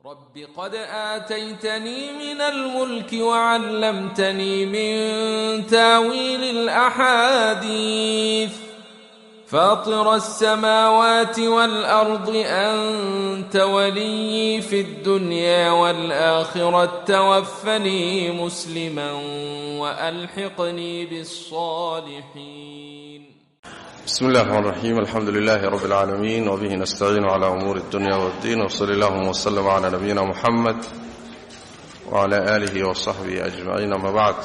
رب قد آتيتني من الملك وعلمتني من تاويل الأحاديث فاطر السماوات والأرض أنت ولي في الدنيا والآخرة توفني مسلما وألحقني بالصالحين بسم الله الرحمن الرحيم الحمد لله رب العالمين وبه نستعين على أمور الدنيا والدين وصلى اللهم وسلم على نبينا محمد وعلى آله وصحبه أجمعين أما بعد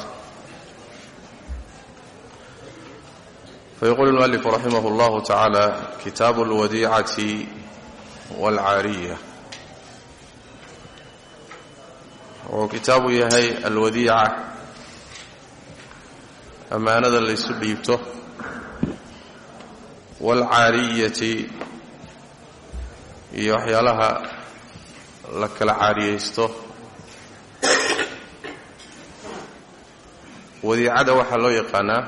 فيقول المؤلف رحمه الله تعالى كتاب الوديعة والعارية وكتاب يهي الوديعة أمانة ليس dhiibto waalcaariyati iyo waxyaalaha la kala caariyaysto wadiicada waxaa loo yaqaanaa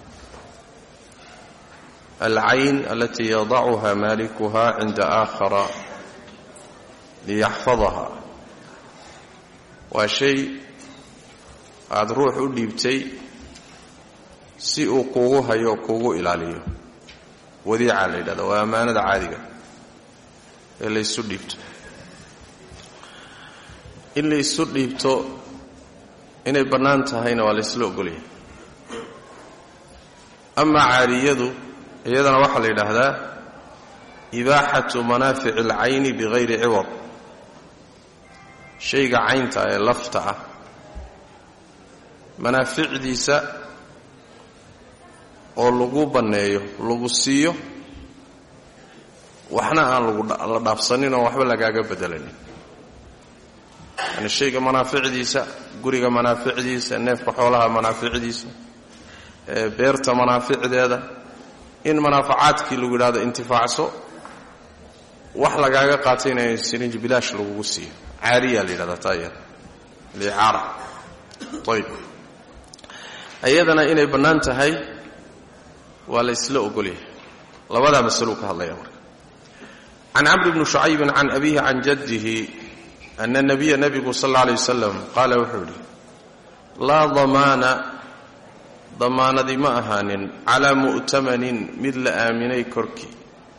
alcayn alatii yadacuha maalikuha cinda aakhara liyaxfadaha waa shay aada ruux u dhiibtay si uu kuugu hayo kuugu ilaaliyo wadiica la yidhahda waa ammaanada caadiga ee laysu dhiibto in laysu dhiibto inay bannaan tahayna waa laysla ogolyahay amaa caariyadu iyadana waxaa la yidhaahdaa ibaaxatu manaafici alcayni bigayri ciwad shayga caynta ee lafta ah manaaficdiisa oo lagu banneeyo lagu siiyo waxna aan lagula dhaafsanin oo waxba lagaaga bedelanin yani shayga manaaficdiisa guriga manaaficdiisa neefka xoolaha manaaficdiisa beerta manaaficdeeda in manaafacaadkii lagu yidhahdo intifaacso wax lagaaga qaatayna sirinj bilaash lagugu siiyo caariya la yidhahdaa taa iyada licaara ayb iyadana inay bannaan tahay waa la isla ogolyahay labadaa masaluu ka hadlaya marka can camri bni shucaybin can abihi can jaddihi ana nabiya nebigu sal alla alay wasalam qaala wuxuu yidhi laa damaana damaanadi ma ahaanin calaa mu'tamanin mid la aaminay korkii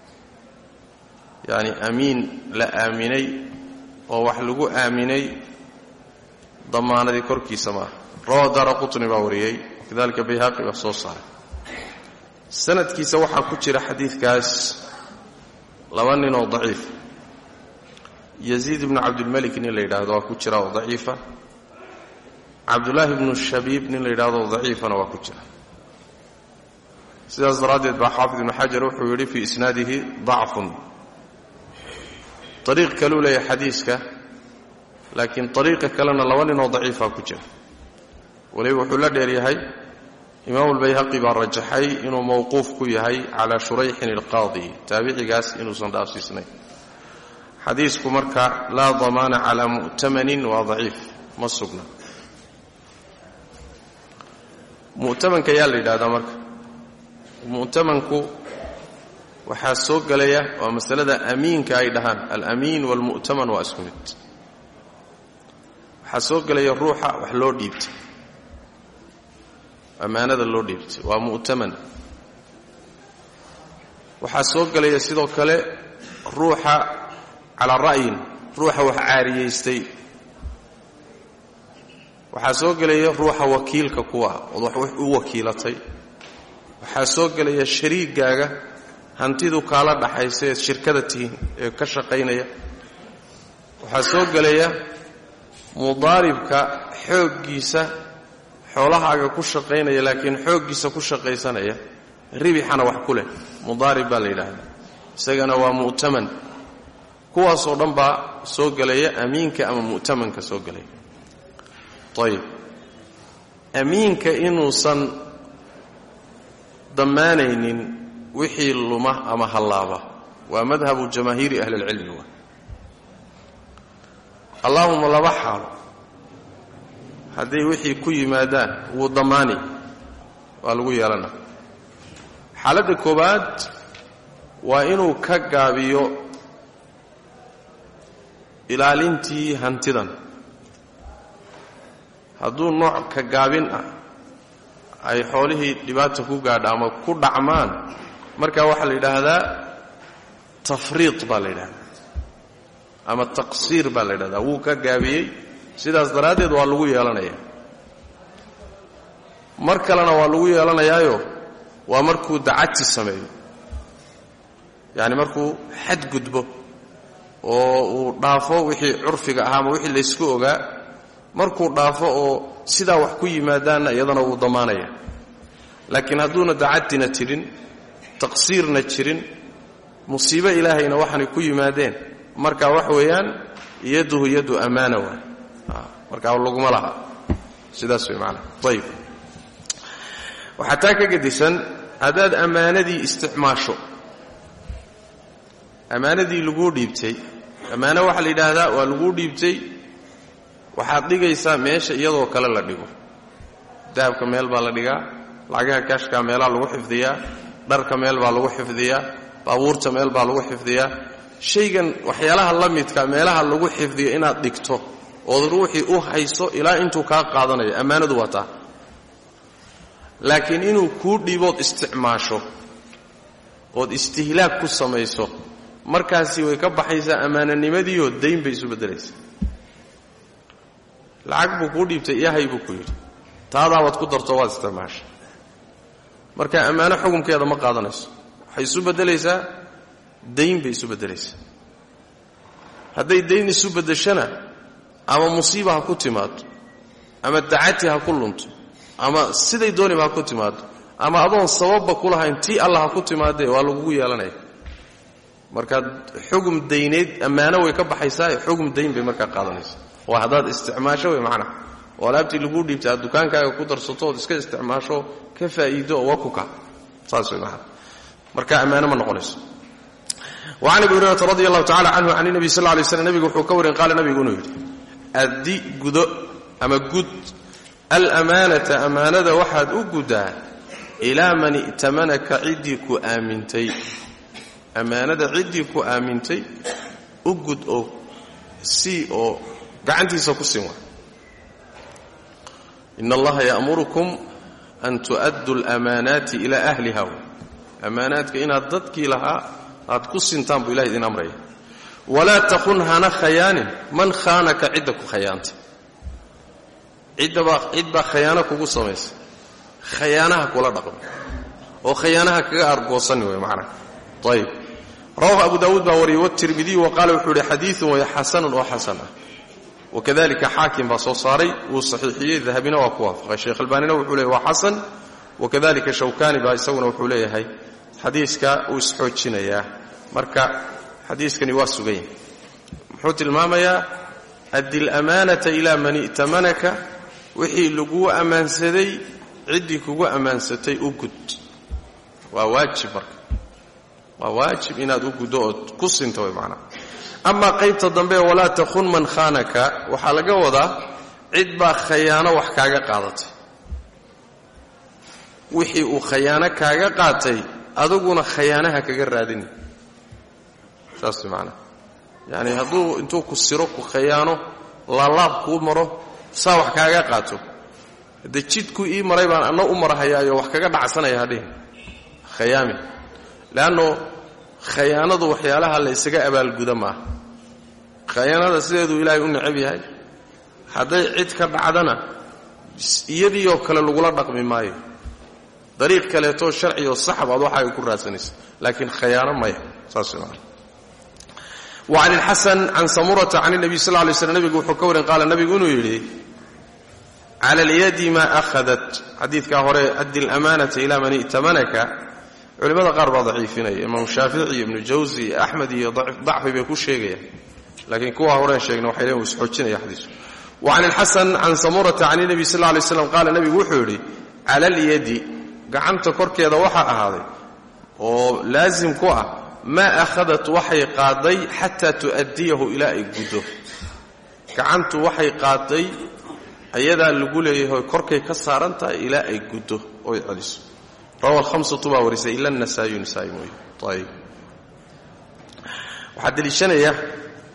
yacni amiin la aaminay oo wax lagu aaminay damaanadii korkiisa ma aha rawa daara qutni baa wariyey kadalika bayhaqi baa soo saaray sanadkiisa waxaa ku jira xadiidkaas laba nin oo daciif yaziid ibnu cabdilmalik nin la yidhaahdo waa ku jira oo daciifa cabdullaahi ibnu shabiib nin la yidhahdo oo daciifana waa ku jira sidaas daraaddeed baa xaafid ibnu xajar wuxuu yidhi fii isnaadihi dacfun ariiq kaluu leeyahay xadiiska laakiin ariiqa kalena laba nin oo daciifaa ku jira waliba wuxuu la dheeryahay imaamu lbayhaqi baa rajaxay inuu mowquuf ku yahay calaa shurayxin alqaadi taabicigaas inuusan dhaafsiisnayn xadiisku marka laa damaana calaa mu'tamanin waa daciif ma sugna mu'tamanka yaa la yidhahdaa marka mu'tamanku waxaa soo gelaya waa masalada amiinka ay dhahaan alamiin waalmu'taman waa isku mid waxaa soo gelaya ruuxa wax loo dhiibtay ammaanada loo dhiibtay waa mu'taman waxaa soo gelaya sidoo kale ruuxa calaa ra'yin ruuxa wax caariyaystay waxaa soo gelaya ruuxa wakiilka kuwa ood wax u wakiilatay waxaa soo gelaya shariigaaga hantidu kaala dhaxaysa eed shirkada tihiin ee ka shaqaynaya waxaa soo gelaya mudaaribka xooggiisa xoolahaaga ku shaqaynaya laakiin xooggiisa ku shaqaysanaya ribixana wax ku leh mudaarib baa la yidhaahdaa isagana waa mu'taman kuwaasoo dhan baa soo gelaya amiinka ama mu'tamanka soo gelaya ayib amiinka inuusan dammaanaynin wixii luma ama hallaaba waa madhabu jamaahiiri ahli اlcilmi wa allaahuma laba xaalo hadday wixii ku yimaadaan wuu dammaani waa lagu yeelana xaaladda koowaad waa inuu ka gaabiyo ilaalintii hantidan hadduu nooc ka gaabin ah ay xoolihii dhibaata ku gaadha ama ku dhacmaan markaa waxaa la yidhaahdaa tafriid baa la yidhahdaa ama taqsiir baa la yidhahdaa wuu ka gaabiyey sidaas daraaddeed waa lagu yeelanaya mar kalena waa lagu yeelanayaayo waa markuu dacati sameeyo yacni markuu xad gudbo oo uu dhaafo wixii curfiga ahaa ama wixii laysku ogaa markuu dhaafo oo sidaa wax ku yimaadaanna iyadana wuu damaanaya laakiin hadduuna dacatina jirin taqsiirna jirin musiibo ilaahayna waxaanay ku yimaadeen marka wax weeyaan yaduhu yadu ammaana waay markaa laguma laha sidaas way maanaa ayib waxaa taa ka gedisan haddaad ammaanadii isticmaasho ammaanadii laguu dhiibtay ammaano waxaa la yidhaahdaa waa laguu dhiibtay waxaad dhigaysaa meesha iyadoo kale la dhigo dahabka meel baa la dhigaa lacagaha kaashkaa meelaa lagu xifdiyaa dharka meel baa lagu xifdiyaa baabuurta meel baa lagu xifdiyaa shaygan waxyaalaha la midka meelaha lagu xifdiyo inaad dhigto ood ruuxii u hayso ilaa intuu kaa qaadanayo ammaanadu waa taa laakiin inuu kuu dhiibood isticmaasho ood istihlaag ku samayso markaasi way ka baxaysaa ammaananimadiioo dayn bay isu beddelaysaa lacag buu kuu dhiibtay yahay buu ku yidhi taadaabaad ku darto waad isticmaashay marka ammaano xukunkeeda ma qaadanayso waxay isu beddelaysaa dayn bay isu beddelaysaa hadday dayn isu beddeshana ama musiiba ha ku timaado ama dacati ha ku lunto ama siday dooniba ha ku timaado ama adoon sababba ku lahayn tii alla ha ku timaadee waa lagugu yeelanaya markaad xugum dayneed ammaano way ka baxaysaa xugum dayn bay markaa qaadanaysaa waa haddaad isticmaasho wey macnaha oo alaabtii laguu dhiibtay aad dukaankaaga ku darsato ood iska isticmaasho ka faa'iido oo waa ku ka saas way macnaha marka ammaano ma noqonayso wacan abi hurayrata radi allahu tacala canhu can nebi sal lay slam nebigu wuxuu ka warin qaala nebigu inuu yidhi addi gudo ama gud alamaanata ammaanada waxaad u guddaa ilaa man i'tamanaka ciddii ku aamintay ammaanada ciddii ku aamintay u gud oo sii oo gacantiisa ku siin waa in allaha ya'murukum an tu'addu alamaanaati ilaa ahliha ammaanaadka inaad dadkii lahaa aad ku sintaan buu ilahay idin amraya walaa taqun hana khayaanin man khaanaka cidda ku khayaantay ciddabaa cid baa khayaano kugu samaysay khayaanaha kula dhaqmi oo khayaanaha kaga argoosani wey macnaha ayib rawahu abu daawuud baa wariyey watirmidiyu wa qaala wuxuu ihi xadiiun way xasanun oo xasan ah wakadalika xaakim baa soo saaray wuu saxiixiyey dahabina waa ku waafaqay sheekh albaanina wuxuu leeyay waa xasan wakadalika shawkani baa isaguna wuxuu leeyahay xadiiska uu isxoojinayaa marka xadiiskani waa sugan yahay muxuu tilmaamayaa addi lamaanata ilaa man i'tamanaka wixii laguu ammaansaday ciddii kugu ammaansatay u gud waa waajib marka waa waajib inaad u guddo ood ku sinto way macnaha amaa qaybta dambe walaa takhun man khaanaka waxaa laga wadaa cid baa khayaano wax kaaga qaadatay wixii uu khayaano kaaga qaatay aduguna khayaanaha kaga raadini saas macnaha yacani hadduu intuu ku siro ku khayaano laalaab kuu maro saa wax kaaga qaato haddee jidku ii maray baan anna u marahayaayo wax kaga dhacsanaya hadhihin khayaami leanno khayaanadu waxyaalaha la ysaga abaalguda maaha khayaanada sideeduu ilaahay u necab yahay hadday cid ka dhacdana iyadiioo kale lagula dhaqmi maayo dariiq kaleetoo sharcioo saxab aad waxa ay ku raadsanaysa laakiin khayaano maya saas maa wacan ilxasan can samurata can اnabiy sal lay slm nebigu wuxuu ka warin qaala nebigu inuu yidhi cala alyadi maa ahadat xadiidkaa hore addi lamaanata ila man i'tamanaka culimmada qaar baa daciifinaya imaam shaafici iyo ibnu jawsi iyo axmed iyo dacfi bay ku sheegayaan laakiin kuwa horeen sheegna waxay leen uu isxoojinaya xadiisku wacan ilxasan can samurata can اnabiy sal lay slam qaala nebigu wuxuu yidhi cala alyadi gacanta korkeeda waxaa ahaaday oo laasim ku ah maa akhadat waxay qaaday xataa tu'addiyahu ilaa ay guddo gacantu waxay qaaday ayadaa lagu leeyahay korkay ka saaran tahay ilaa ay guddo oy celiso rawa alhamsatu baa warisay ila nasaayu nisaa'i mooye ayib waxaa deliishanaya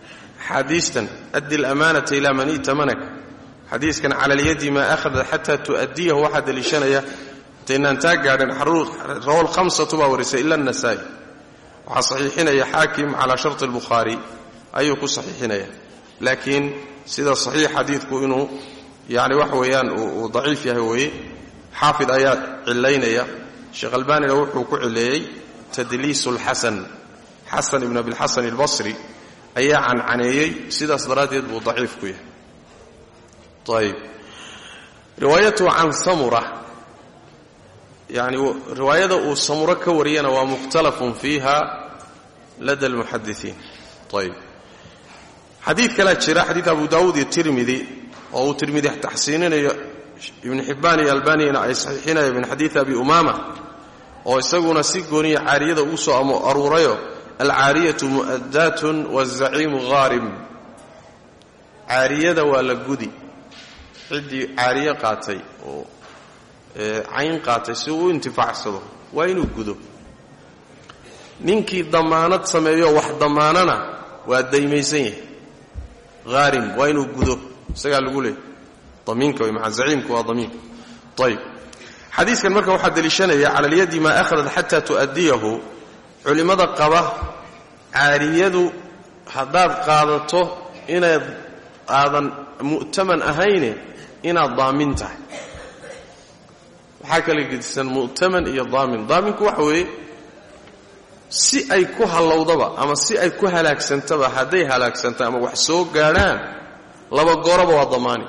xaadiistan addi lamaanata ilaa man itamanaka xadiiskan cala alyadi maa ahadat xataa tu'addiyahu waxaa deliishanaya intaynaan taa gaadhin rawa lhamsatu baa warisay ila anasaa'i waxaa saxiixinaya xaakim calaa sharti albukhaari ayuu ku saxiixinaya laakiin sida saxiix xadiidku inuu yani wax weeyaan uu daciif yahay weeye xaafid ayaa cilaynaya sheekh albanina wuxuu ku cileeyey tadliisu lxasan xasan ibn abilxasan albasri ayaa cancaneeyey sidaas daraaddeed buu daciif ku yahay ayb riwaayatuhu can samura yani riwaayada uu samuro ka wariyana waa mukhtalafun fiiha lada almuxadisiin ayb xadiid kalaa jira xadiid abu daawuud iyo tirmidi oo uu tirmidi taxsiininayo ibnu xibbaan iyo albaniyana ay saxiixinaya min xadiidi abi umaama oo isaguna si gooniya caariyada ugu soo aruurayo alcaariyatu mu'addaatun wazaciimu haarim caariyada waa la gudi ciddii caariye qaatay oo cayn qaatay si uu u intifaacsado waa inuu gudo ninkii damaanad sameeyo wax damaanana waa daymaysan yahay haarim waa inuu gudo isagaa lagu leeyay damiinka way maa zaciimka waa damiinka ayb xadiiskan marka waxaa deliishanaya cala alyadi maa ahadat xataa tu'addiyahu culimmada qaba caariyadu haddaad qaadato inaad aadan mu'taman ahayne inaad daamin tahay waxaa kala gedisan mu'taman iyo daamin daaminku waxa weeye si ay ku hallowdaba ama si ay ku halaagsantaba hadday halaagsanta ama wax soo gaadhaan laba gooraba waa damaani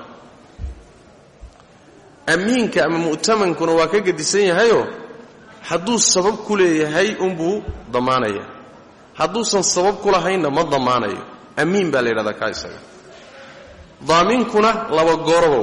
amiinka ama mu'tamankuna waa ka gedisan yahayoo hadduu sabab ku leeyahay unbuu damaanaya hadduusan sabab ku lahaynna ma damaanayo amiin baa la yidhahdaa kaa isaga daaminkuna laba gooraba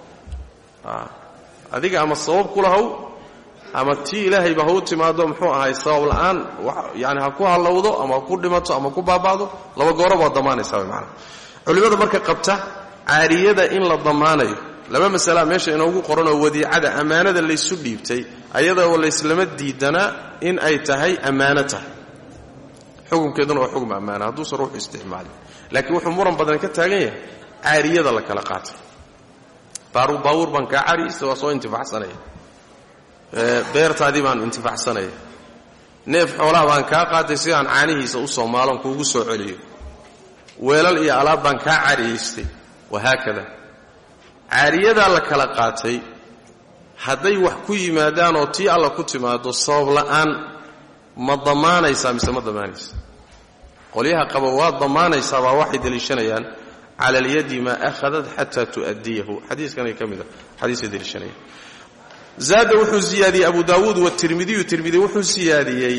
waa adiga ama sabab ku lahow ama tii ilaahayba ha u timaado muxuu ahay sabab la'aan yani ha ku hallowdo ama ha ku dhimato ama ku baaba'do laba gooraba waa damaanaysaa way maanaa culimmada marka qabta caariyada in la damaanayo laba masalaa meesha inoogu qoranoo wadiicada ammaanada laysu dhiibtay ayadoo layslama diidanaa in ay tahay ammaano tahay xukunkeeduna waa xukm ammaana hadduusan ruuxu isticmaalin laakiin wuxuu muran badan ka taagan yahay caariyada la kala qaatay baawuur baan kaa caariyeysta waa soo intifaacsanaya beertaadii baan intifaacsanaya neef xoolaha baan kaa qaatay si aan caanihiisa u soo maalon kuugu soo celiyo weelal iyo alaab baan kaa caariyaystay wahaakada caariyadaa la kala qaatay hadday wax ku yimaadaan oo tii alla ku timaado sabab la'aan ma damaanaysaa mise ma damaanaysa qolyaha qaba waa damaanaysaa baa waxay deliishanayaan cala alyadi maa ahadat xataa tu'addiyahu xadiiskanay ka mida xadiisay deliishanayaan zaada wuxuu siyaadiyey abu daawuud watirmidiyu tirmidi wuxuu siyaadiyey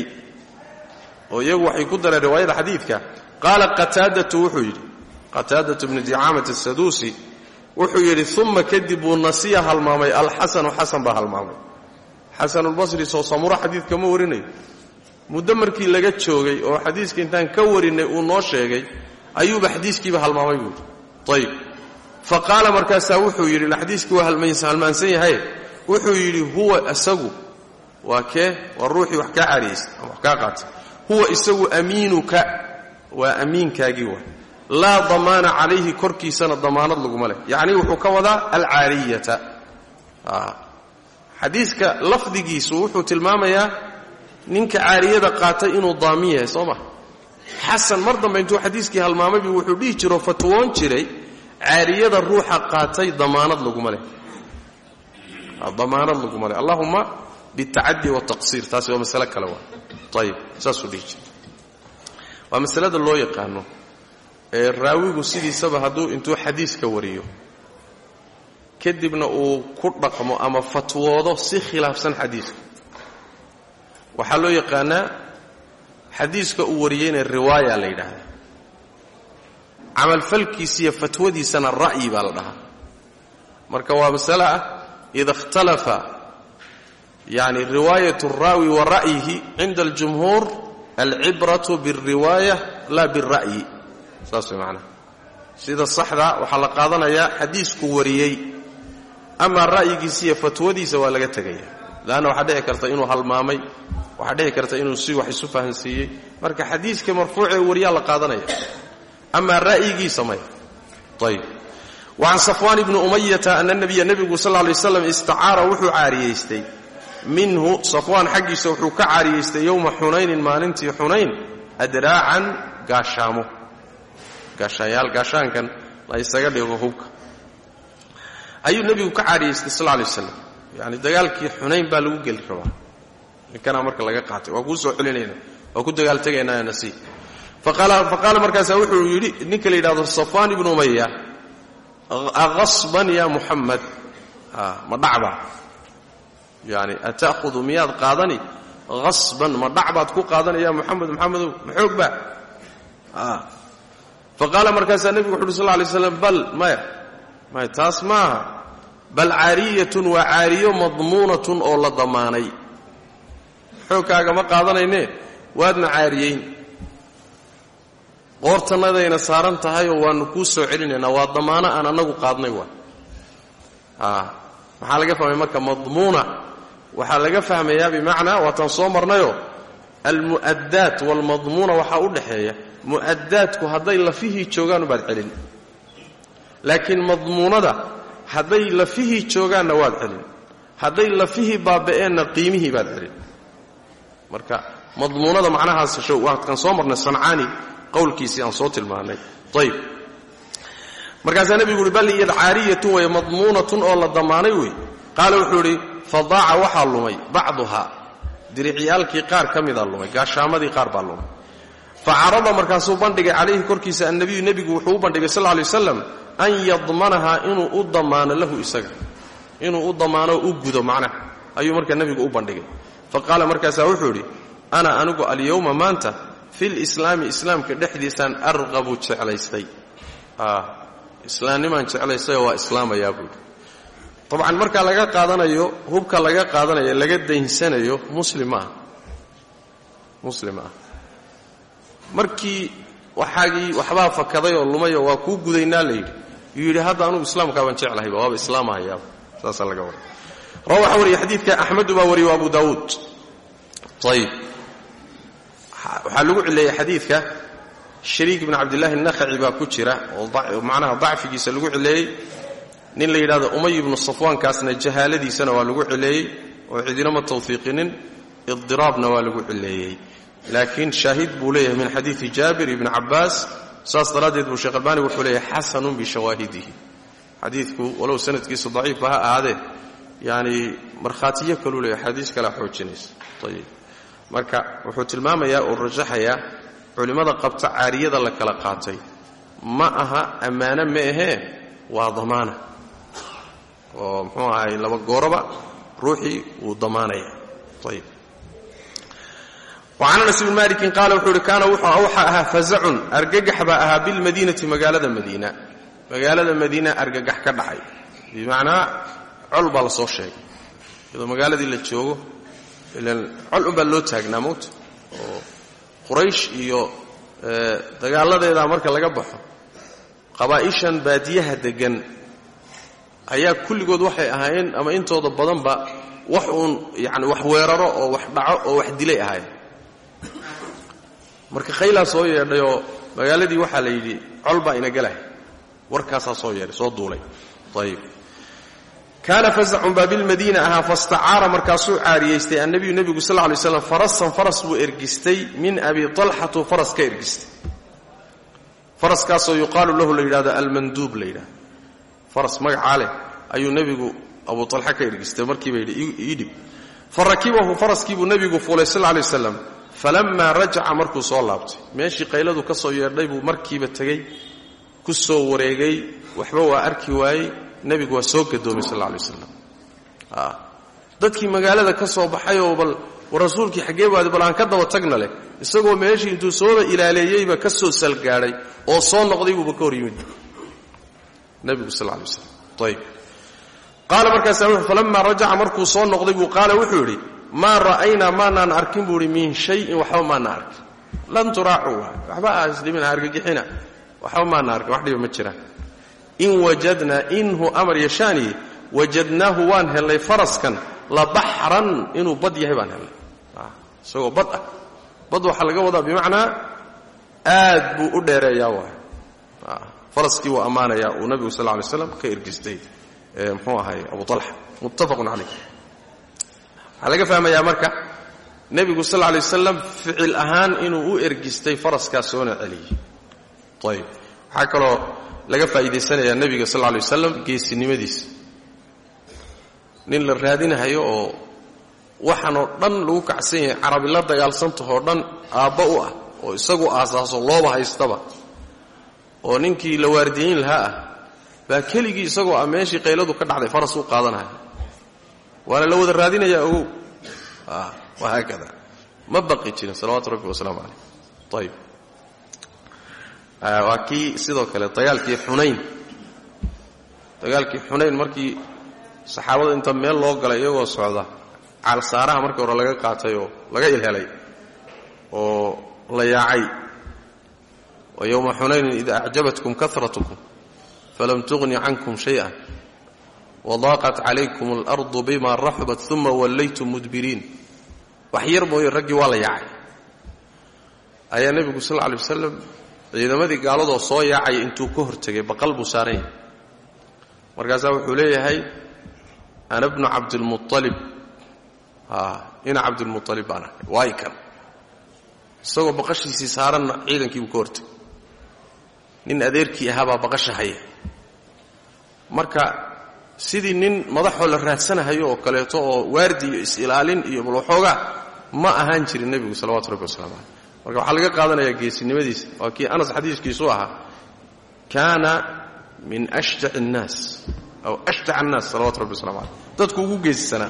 oo iyagu waxay ku dareen riwaayada xadiidka qaala qataadatu wuxuu yidhi qataadatu bnu dicaamat asaduusi wuxuu yidhi uma kadib buu nasiya halmaamay alxasanu xasan baa halmaamay xasanulbasri soo samuro xadiidka ma warinayo muddo markii laga joogay oo xadiiska intaan ka warinay uu noo sheegay ayuuba xadiiskiiba halmaamay buu yidhi ayib fa qaala markaasaa wuxuu yidhi xadiiskii waa halmaansan yahay wuxuu yidhi huwa isagu waa kee waa ruuxii wax kaa caariyeysa ama wax kaa qaatay huwa isagu amiinuka waa amiinkaagii wa laa damaana calayhi korkiisana damaanad laguma leh yacnii wuxuu ka wadaa alcaariyata xadiiska lafdigiisu wuxuu tilmaamayaa ninka caariyada qaatay inuu daamin yahay soo ma xasan mar dambe intuu xadiiskii halmaamaybu wuxuu dhihi jiroo fatwoon jiray caariyada ruuxa qaatay damaanad laguma leh damaanad laguma leh allahuma bitacadi wataqsiir taasi waa masale kale waa ayib saasuu dhihi jiray waa masalada loo yaqaano ee raawigu sidiisaba hadduu intuu xadiiska wariyo kadibna uu ku dhaqmo ama fatwoodo si khilaafsan xadiiska waxaa loo yaqaanaa xadiiska uu wariyeyna riwaaya la yidhaahdaa camalfalkiisiiyo fatwadiisana ra'yi baa la dhahaa marka waa masale ah ida ikhtalafa yani riwaayat الraawi wa ra'yihi cinda اljumhuur alcibraة bالriwaaya la bالra'yi saas way macnaha sida saxda waxaa la qaadanayaa xadiisku wariyey amaa ra'yigiisa iyo fatwadiisa waa laga tegaya leanna waxaa dhici karta inuu halmaamay waxaa dhici karta inuu si wax isu fahansiiyey marka xadiiska marfuucee wariyaa la qaadanaya amaa ra'yigiisa maya ayb wacan safwaan ibni umayata ana nabiya nebigu sal lay slam istacaara wuxuu caariyaystay minhu safwaan xaggiisa wuxuu ka caariyaystay yowma xunaynin maalintii xunayn adraacan gaashaamo gaashaanyaal gaashaankan la isaga dhigo hubka ayuu nebigu ka caariyaystay sal lay waslam yani dagaalkii xunayn baa lagu geli rabaa ninkanaa marka laga qaatay waa kuu soo celinayna waa ku dagaaltegaynaa nasiib faqaala markaasaa wuxuu yidhi ninka la yidhahdo safwaan ibnu umaya aasban ya muxamed ma dhacba yani ata'hudu miyaad qaadani asban ma dhac baad ku qaadani ya muxamed muxamedow ma xoog ba faqaala markaasaa nebigu wuxu uhi sal lay slam bal maya maya taas maaha bal caariyatun waa caariyo madmuunatun oo la damaanay xoogkaaga ma qaadanayne waadna caariyeyn qoortannadayna saaran tahayoo waanu kuu soo celinaynaa waa damaano aan annagu qaadnay waa maxaa laga fahmaya marka madmuuna waxaa laga fahmayaa bimacnaa waataan soo marnayoo almu'addaat waalmadmuuna waxaa u dhaxeeya mu'addaadku hadday lafihii joogaan baad celin laakiin madmuunada hadday lafihii joogaanna waad celin hadday lafihii baaba'eenna qiimihii baad celin marka madmuunada macnahaas waadkan soo marnay sancaani qowlkiisii aan soo tilmaanay ayb markaasaa nebigu uhi bal iyad caariyatun way madmuunatun oo la damaanay wey qaala wuxuu idhi fadaaca waxaa lumay bacduhaa diricyaalkii qaar ka mida lumay gaashaamadii qaar baa lumay fa carada markaasuu bandhigay calayhi korkiisa annabiyu nebigu wuxuu u bandhigay sal lay waslam an yadmanahaa inuu u damaano lahu isaga inuu u damaano u gudo macnaha ayuu markaa nebigu u bandhigay fa qaala markaasaa wuxuu idhi ana anigu alyowma maanta fi lislaami islaamka dhexdiisaan arqabu jeclaystay islaamnimaan jeclaystayoo waa islaamayaa buuhi dabcan markaa laga qaadanayo hubka laga qaadanayo laga daynsanayo muslim ma ah muslim ah markii waxaagii waxbaa fakaday oo lumayoo waa kuu gudaynaa layidhi yuu yidhi hadda anugu islaamkaabaan jeclahayba waaba islaamahayaaba saasaa laga waray rawa waxaa wariya xadiidka axmedu baa wariye wa abu daawuud ayib waxaa lagu cileeyey xadiidka shariik ibn cabdillahi nakhaci baa ku jira oo macnaha dacfigiisa lagu cileeyey nin la yidhahdo umay ibnu safwaankaasna jahaaladiisana waa lagu cileeyey oo cidinama tawfiiqinin idiraabna waa lagu cileeyey laakiin shaahid buu leeyahay min xadiidi jaabir ibni cabbaas saas daraaddeed buu sheekh albaani wuxuu leeyahay xasanun bishawaahidihi xadiidku walow sanadkiisu daciifba ha ahaadee yani markhaatiyo kaluu leeyahay xadiis kalea xoojinaysa ayib marka wuxuu tilmaamayaa oo rajaxayaa culimmada qabta caariyada la kala qaatay ma aha ammaano ma ahee waa damaana oo muxuu ahay laba gooroba ruuxii wuu damaanaya ayib wacan anas ibni malikin qaala wuxuu ihi kaana waxaa ahaa fazacun argagax baa ahaa bilmadiinati magaalada madiina magaalada madiina argagax ka dhacay bimacnaa col baa la soo sheegay iyadoo magaaladii la joogo ilan col unbaa loo taagnaa mowta oo quraysh iyo dagaaladeedaa marka laga baxo qabaa'ishan baadiyaha deggan ayaa kulligood waxay ahaayeen ama intooda badanba wax uun yani wax weeraro oo wax dhaco oo wax dilay ahaayeen marka khaylaa soo yeedhayoo magaaladii waxaa la yidhi col baa ina gelahay warkaasaa soo yeedhay soo duulay ayib kaana fasacun baa bilmadiina ahaa fastacaara markaasuu caariyaystay annabiyu nebigu sal lla lay slam farasan faras buu ergistay min abi talxatu faras ka ergistay faraskaasoo yuqaalu lahu la yidhahdo almanduub la yidhahdo faras magacaa leh ayuu nebigu abu talxa ka ergistay markiiba yidhi ii dhib fa rakibahu faraskiibuu nebigu fuulay sal lla lay waslam falammaa rajaca markuu soo laabtay meeshii qayladu ka soo yeedhay buu markiiba tegey ku soo wareegay waxba waa arki waayey nebigu waa soo gadoomay sal alla alay waslam dadkii magaalada ka soo baxayoo bal rasuulkii xaggee baadi bal aan ka daba tagna leh isagoo meeshii intuu sooba ilaaleeyeyba ka soo salgaadhay oo soo noqday buuba ka hor yimid nebigu sal alla alay waslam ayib qaala markaasaa wuxuu falammaa rajaca markuu soo noqday buu qaala wuxuu yidhi maa ra'aynaa maanaan arkin buu idhi min shayin waxba maana arkin lan turaacuu waxba aa isdhibina argagixina waxba maana arkin wax dhiba ma jiraan in wajadnaa inhu amar yashaaniye wajadnaahu waan hellay faraskan la baxran inuu bad yahay baan hellay isagoo bad ah bad waxaa laga wadaa bimacnaa aad buu u dheereeyaa waay faraskii wuu ammaanayaa uu nabigu sal lay slam ka ergistay mxuu ahay abu alxa muttafaqun calayh waxaa laga fahmayaa marka nebigu sal lay wasalam ficil ahaan inuu u ergistay faraskaas soona celiyey ayb waxaa kaloo laga faa'iidaysanayaa nebiga sal lay wasalam geesinimadiisa nin la raadinahayo oo waxaanoo dhan lagu kacsan yahay carabi la dagaalsantahoo dhan aabba u ah oo isagu aasaaso looba haystaba oo ninkii la waardiyeyn lahaa ah baa keligii isagoo ah meeshii qayladu ka dhacday faras u qaadanaya waana la wada raadinayaa ogow wahaakada ma baqi jirin salawaatu rabbi wasalaamu calayh ayib waa kii sidoo kale dagaalkii xunayn dagaalkii xunayn markii saxaabada inta meel loo galay iyagoo socda caalsaaraha markii hore laga qaatay oo laga ilhelay oo la yaacay wa yowma xunaynin ida acjabatkum karatkum falam tughni cankum shayئa wadaaqat calaykum اlardu bima raxubat uma wallaytum mudbiriin wax yar mooye raggii waa la yaacay ayaa nebigu sal lla alay wasalam ciidamadii gaaladoo soo yaacaya intuu ka hortegay baqal buu saaran yahay markaasaa wuxuu leeyahay ana bnu cabdilmualib ina cabdilmualib baan ahay waay kan isagoo baqashiisii saaranna ciidankiibuu ka hortegay nin adeerkii ahaabaa baqasha haya marka sidii nin madaxoo la raadsanahayo oo kaleeto oo waardi iyo is-ilaalin iyo bal waxoogaa ma ahaan jirin nebigu salawatu rabbi waslamu caleyh marka waxaa laga qaadanayaa geesinimadiisa waa kii anas xadiiskiisu ahaa kaana min ashjac الnaas aw ashjac الnaas salawatu rabbi waslamu caleyh dadku ugu geesisanaa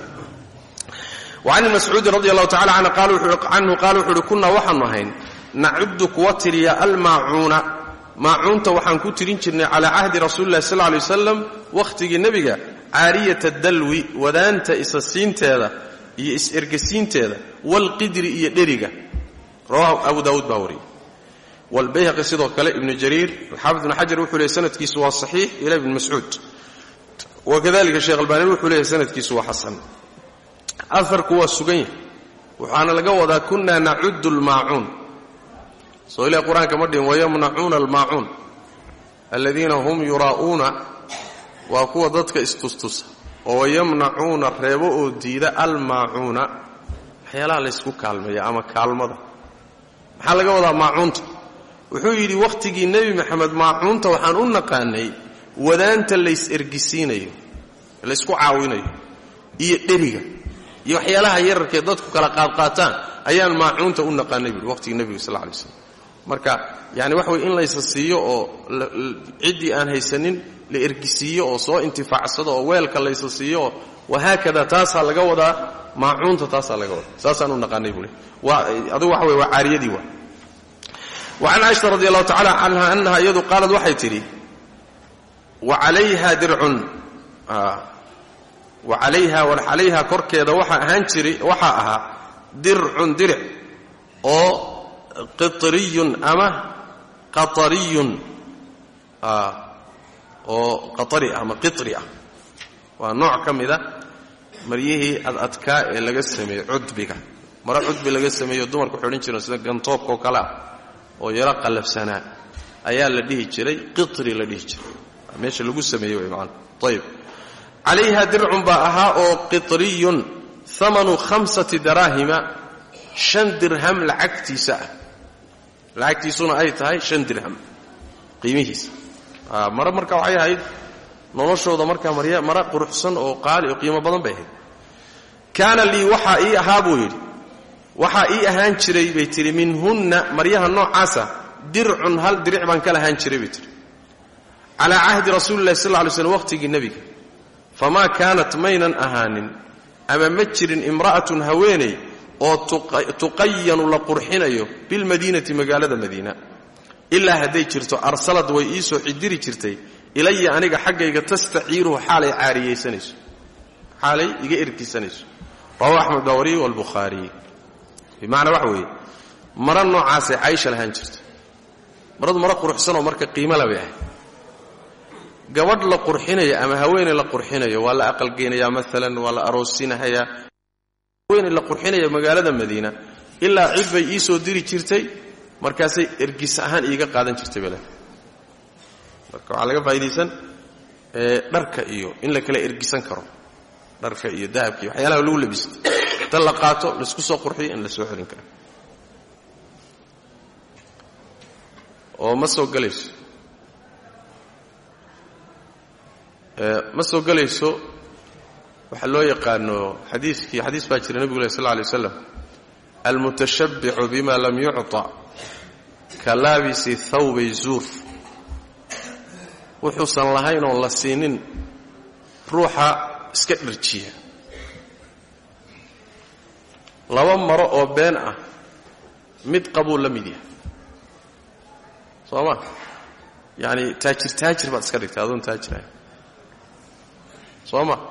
wacan mascuudin radi allahu tacala canhu qaala wuxu uhi kunnaa waxaanu ahayn nacudu kuwa tiriya almaacuuna maacuunta waxaan ku tirin jirnay calaa cahdi rasuuli lahi sal lay wasalam wakhtigii nebiga caariyata dalwi wadaanta isasiinteeda iyo is-ergasiinteeda waalqidri iyo dheriga rawahu abu daawuud baa wariyey waalbayhaqi sidoo kale ibnu jariir alxaafid ibnu xajar wuxuu leeyay sanadkiisu waa saxiix ila ibni mascuud wakadalika sheekh albaani wuxuu leeyahy sanadkiisu waa xasan aharku waa sugan yahay waxaana laga wadaa kunna nacudu lmaacuun soo ilahi qur-aanka ma dhihin wayamnacuuna almaacuun aladiina hum yuraa'uuna waa kuwa dadka istustusa oo wayamnacuuna reebo oo diida almaacuuna waxyaalaha laysku kaalmeeya ama kaalmada maxaa laga wadaa maacuunta wuxuu yidhi wakhtigii nebi maxamed maacuunta waxaan u naqaanay wadaanta lays ergisiinayo laysku caawinayo iyo dheriga iyo waxyaalaha yararkee dadku kala qaadqaataan ayaan maacuunta u naqaanay buui waqhtigii nebiga sal lay slam marka yani waxa weye in laysa siiyo oo ciddii aan haysanin la ergisiiyo oo soo intifaacsado oo weelka laysa siiyo oo wahaakada taasaa laga wadaa maacuunta taasaa laga wadaa saasaan u naqaanay buui adugu waxa wey waa caariyadii waa wacan caaisha radi allahu tacala canha annaha iyadu qaalad waxay tidhi wacalayha dircun wacalayha calayha korkeeda waxaa ahaan jiray waxaa ahaa dircun diric oo qitriyun ama qatariyun oo qatari ama qitri ah waa nooc ka mida maryihii adadkaa ee laga sameeyey cudbiga maro cudbi laga sameeyo dumarku waxay odhan jireen sida gantoobkaoo kale ah oo yaro qallafsanaa ayaa la dhihi jiray qitri la dhihi jiray meesha lagu sameeyey way maana ayib calayha dircun baa ahaa oo qitriyun amanu hamsati daraahima shan dirham lacagtiisa ah lacagtiisuna ay tahay shan dirham qiimihiisa mare marka waxay ahayd noloshooda markaa mare quruxsan oo qaali oo qiimo badan bay ahayd kaana lii waxaa ii ahaa buu yidhi waxaa ii ahaan jiray bay tihi minhunna maryaha noocaasa dircun hal diric baan ka lahaan jiray bay tihi calaa cahdi rasuuli lahi sal lla alay slm waqhtigii nebiga famaa kaanat maynan ahaanin ama ma jirin imra'atun haweeney oo tuqayanu la qurxinayo bilmadiinati magaalada madiina ilaa hadday jirto arsalad way ii soo cidiri jirtay ilaya aniga xaggayga tastaciiruhu xaalay caariyaysanayso xaalay iga erkisanayso rawahu axmed baa wariye walbukhaariy bimacnaa waxa weeye maro noocaasay caysha lahaan jirto maradu maro quruxsanoo marka qiimo labay ahay gabadh la qurxinayo ama haweeney la qurxinayo waa la aqalgeynayaa maalan waa la aroosinahayaa haweeney la qurxinaya magaalada madiina ilaa cid bay ii soo diri jirtay markaasay ergis ahaan iiga qaadan jirtay bale marka waxaa laga faa'idaysan dharka iyo in la kala ergisan karo dharka iyo dahabka iyo waxyaalaha lagu labisto ta la qaato laisku soo qurxiyo in la soo xelin karo oo ma soo gelayso ma soo gelayso waxaa loo yaqaano xadiiskii xadiis baa jira nebigu leh sal lla alay waslam almutashabbicu bima lam yucطa ka laabisi thawbay zuur wuxuusan lahayn oon la siinin ruuxa iska dharjiya laba maro oo been ah mid qabuu la mid yahay soo ma yacani taajir taajir baad iska dhigtay adoon taajirahay soo ma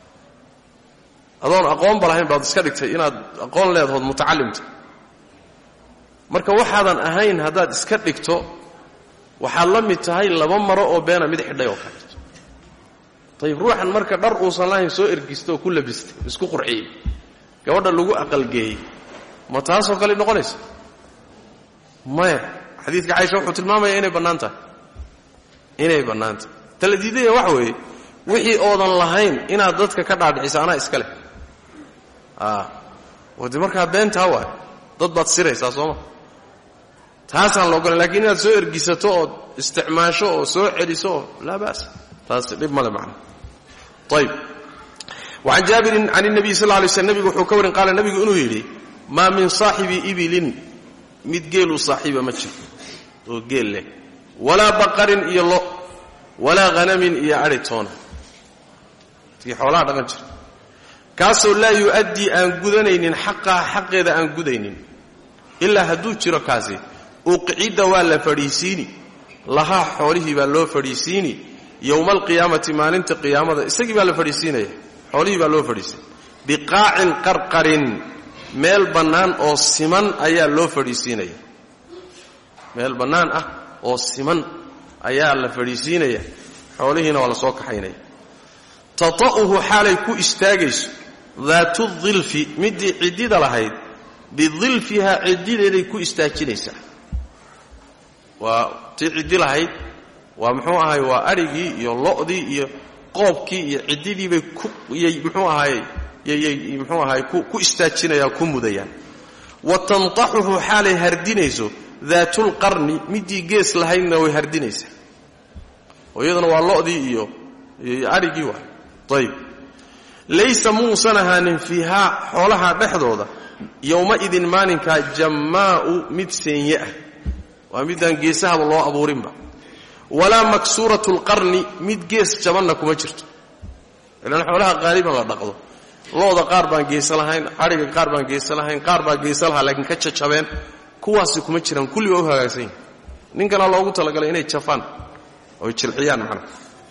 adoon aqoonba lahayn baad iska dhigtay inaad aqoon leedahood mutacallimta marka waxaadan ahayn haddaad iska dhigto waxaad la mid tahay laba maro oo beena mid xidhay oo kaleeto ayib ruuxan marka dhar uusan lahayn soo ergista oo ku labistay isku qurxiyey gabadha lagu aqalgeeyey ma taasoo kale noqonaysa maya xadiidka caisha wuxuu tilmaamaya inay bannaan tahay inay bannaan tahay tala diidaya waxa weeye wixii oodan lahayn inaad dadka ka dhaadhicisa anaa iska leh oo de markaa beentaa waay dad baad siraysaa sooma taasaan la ogolan lakiin inaad soo ergisato ood isticmaasho oo soo celiso oo laa ba's taas dhib male macna ayb wacan jaabirin can الnabiy sal lla lay slm nebigu wuxuu ka warin qaala nebigu inuu yidhi maa min saaxibi ibilin mid geeluu saaxiiba ma jiro oo geel leh walaa baqarin iyo lo walaa hanamin iyo adhi toona tii xoolaha dhaqan jira kaasoo laa yu'addii aan gudanaynin xaqaha xaqeeda aan gudaynin ilaa hadduu jiro kaasi uqcidda waa la fadhiisiini lahaa xoolihii baa loo fadhiisiini yowma alqiyaamati maalinta qiyaamada isagii baa la fadhiisiinaya xoolihii baa loo fadhiisiin biqaacin qarqarin meel bannaan oo siman ayaa loo fadhiisiinaya meel bannaan ah oo siman ayaa la fadhiisiinaya xoolihiina waa la soo kaxaynaya tata'uhu xaalay ku istaagayso daatu dilfi middii ciddida lahayd bidilfihaa ciddideeday ku istaajinaysaa waa tii ciddi lahayd waa muxuu ahay waa adhigii iyo lo'dii iyo qoobkii iyo ciddidiibay kuyay muxuu ahaay yyyy muxuu ahaay ku istaajinayaan ku mudayaan wa tantaxuhu xaalay hardinayso daatulqarni middii gees lahaydna way hardinaysaa oo iyaduna waa lo'dii iyo adhigii waay ayb laysa muusan ahaanin fiihaa xoolaha dhexdooda yowma-idin maalinkaa jammaa'u mid seenye ah waa midaan geesahaba loo abuurinba walaa maksuuratu lqarni mid gees jabanna kuma jirto ilaan xoolaha qaaliban la dhaqdo looda qaar baan geesa lahayn adhiga qaar baan geesa lahayn qaar baa geesa lahaa laakiin ka jajabeen kuwaasi kuma jiraan kulli waa u hagaagsan yihin ninkana loogu talagalay inay jafaan oy jilciyaan macnaha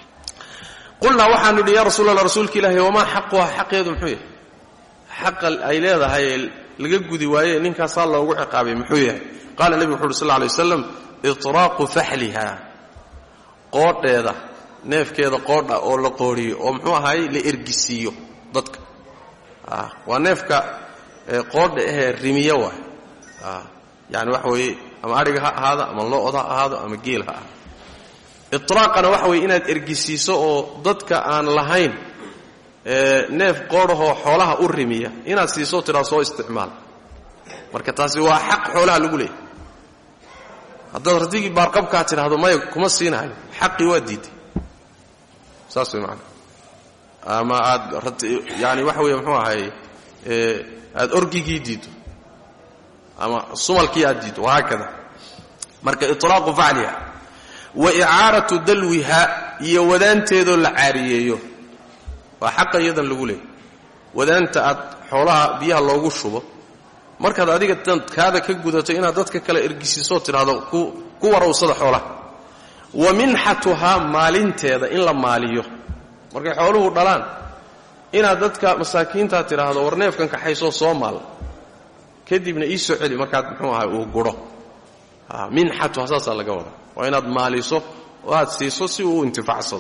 qulnaa waxaanu idhi yaa rasuul allah rasuulka ilaahi wamaa xaquha xaqeedu muxuu yahay xaqa ay leedahay ee laga gudi waaye ninkaasaa loogu ciqaabay muxuu yahay qaala nebigu wuxu uhi sal lla alay waslam itraaqu faxliha qoodheeda neefkeeda qoodha oo la qooriyo oo muxuu ahaay la ergisiiyo dadka waa neefka qoodha ahee rimiya waay yani waxa weeye ama adhiga ha ahaado ama lo-da ha ahaado ama geel ha ahaado itraaqana waxa weeye inaad ergisiiso oo dadka aan lahayn neef qoodhahoo xoolaha u rimiya inaad siiso tidhaa soo isticmaal marka taasi waa xaq xoolaha lagu leeyahy haddaad radigii baarqabkaa tidhaahdo maya kuma siinahayo xaqii waa diiday saas way macanaa ama aad yani waxa weeye muxuu ahay aad orgigii diiddo ama sumalkii aad diiddo wahaakada marka iطlaaqu facliha wa icaaratu dalwiha iyo wadaanteedoo la caariyeeyo waa xaqa iyadan lagu leeyahy wadaanta aad xoolaha biyaha loogu shubo markaad adiga kaada ka gudato inaad dadka kale ergisiisoo tidhaahdo ku warowsada xoolaha wa minxatuhaa maalinteeda in la maaliyo markay xooluhu dhalaan inaad dadka masaakiintaa tidhaahdo war neefkan kaxaysoo soo maal kadibna ii soo celi markaad muxuu ahay uu guro minxatuha saasaa laga wadaa waa inaad maaliso oo aad siiso si uu intifaacsado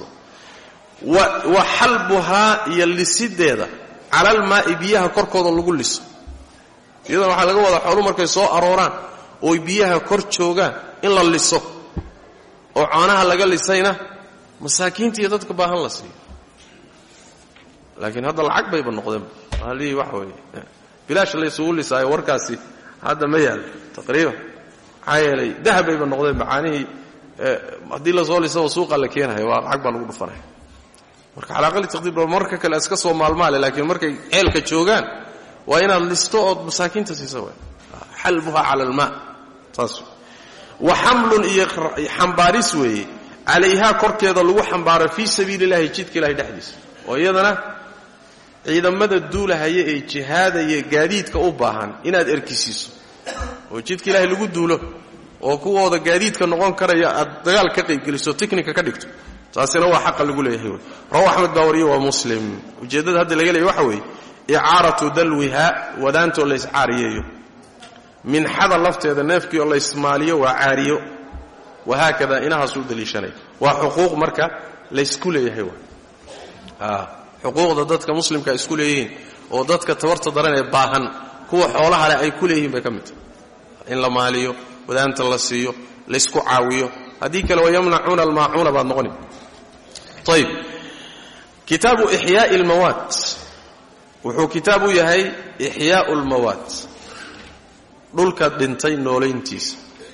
wa xalbuhaa iyo lisideeda calalmaa'i biyaha korkooda lagu liso iyadana waxaa laga wadaa xooluhu markay soo arooraan ooy biyaha kor joogaan in la liso oo coonaha laga lisayna masaakiinta iyo dadka baahan la siiyo laakiin hadda lacag bayba noqdeen maalihii waxa weeye bilaash laysugu lisaayo warkaasi hadda ma yaal taqriiban maxaa yeelay dahab bayba noqdeen macaanihii haddii lasoo lisaba suuqa la keenayo waa lacag baa lagu dhufanaya marka calaa aqali taqdiir marka kale iska soo maalmaale laakiin markay ceelka joogaan waa inaad listo ood masaakiinta siisa w xalbuha cala almaa saas wa xamlun iyo xambaaris weeye calayhaa korkeeda lagu xambaaro fii sabiili illahi jidka ilahay dhexdiisa oo iyadana ciidamada duulahaya ee jihaadaya gaadiidka u baahan inaad erkisiiso oo jidka ilaahay lagu duulo oo kuwooda gaadiidka noqon karaya aad dagaal ka qaybgeliso tiknika ka dhigto taasina waa xaqa lagu leeyahay wey rawa axmed baa wariye waa muslim ujeeddada hadda laga leeya waxa weeye icaaratu dalwiha wadaantoo layscaariyeeyo minxada lafteeda neefkii oo laysmaaliyo waa caariyo wahaakada inahaasuu daliishanaya waa xuquuq marka laysku leeyahay w xuquuqda dadka muslimka isku leeyihiin oo dadka tabarta daran ee baahan kuwa xoolaha leh ay ku leeyihiin bay ka mid tahay in la maaliyo wadaanta la siiyo laysku caawiyo haddii kale wayamnacuuna almaacuuna baad noqoni ayb kitaabu ixyaai almawaat wuxuu kitaab u yahay ixyaau almawaat dhulka dhintay noolayntiisa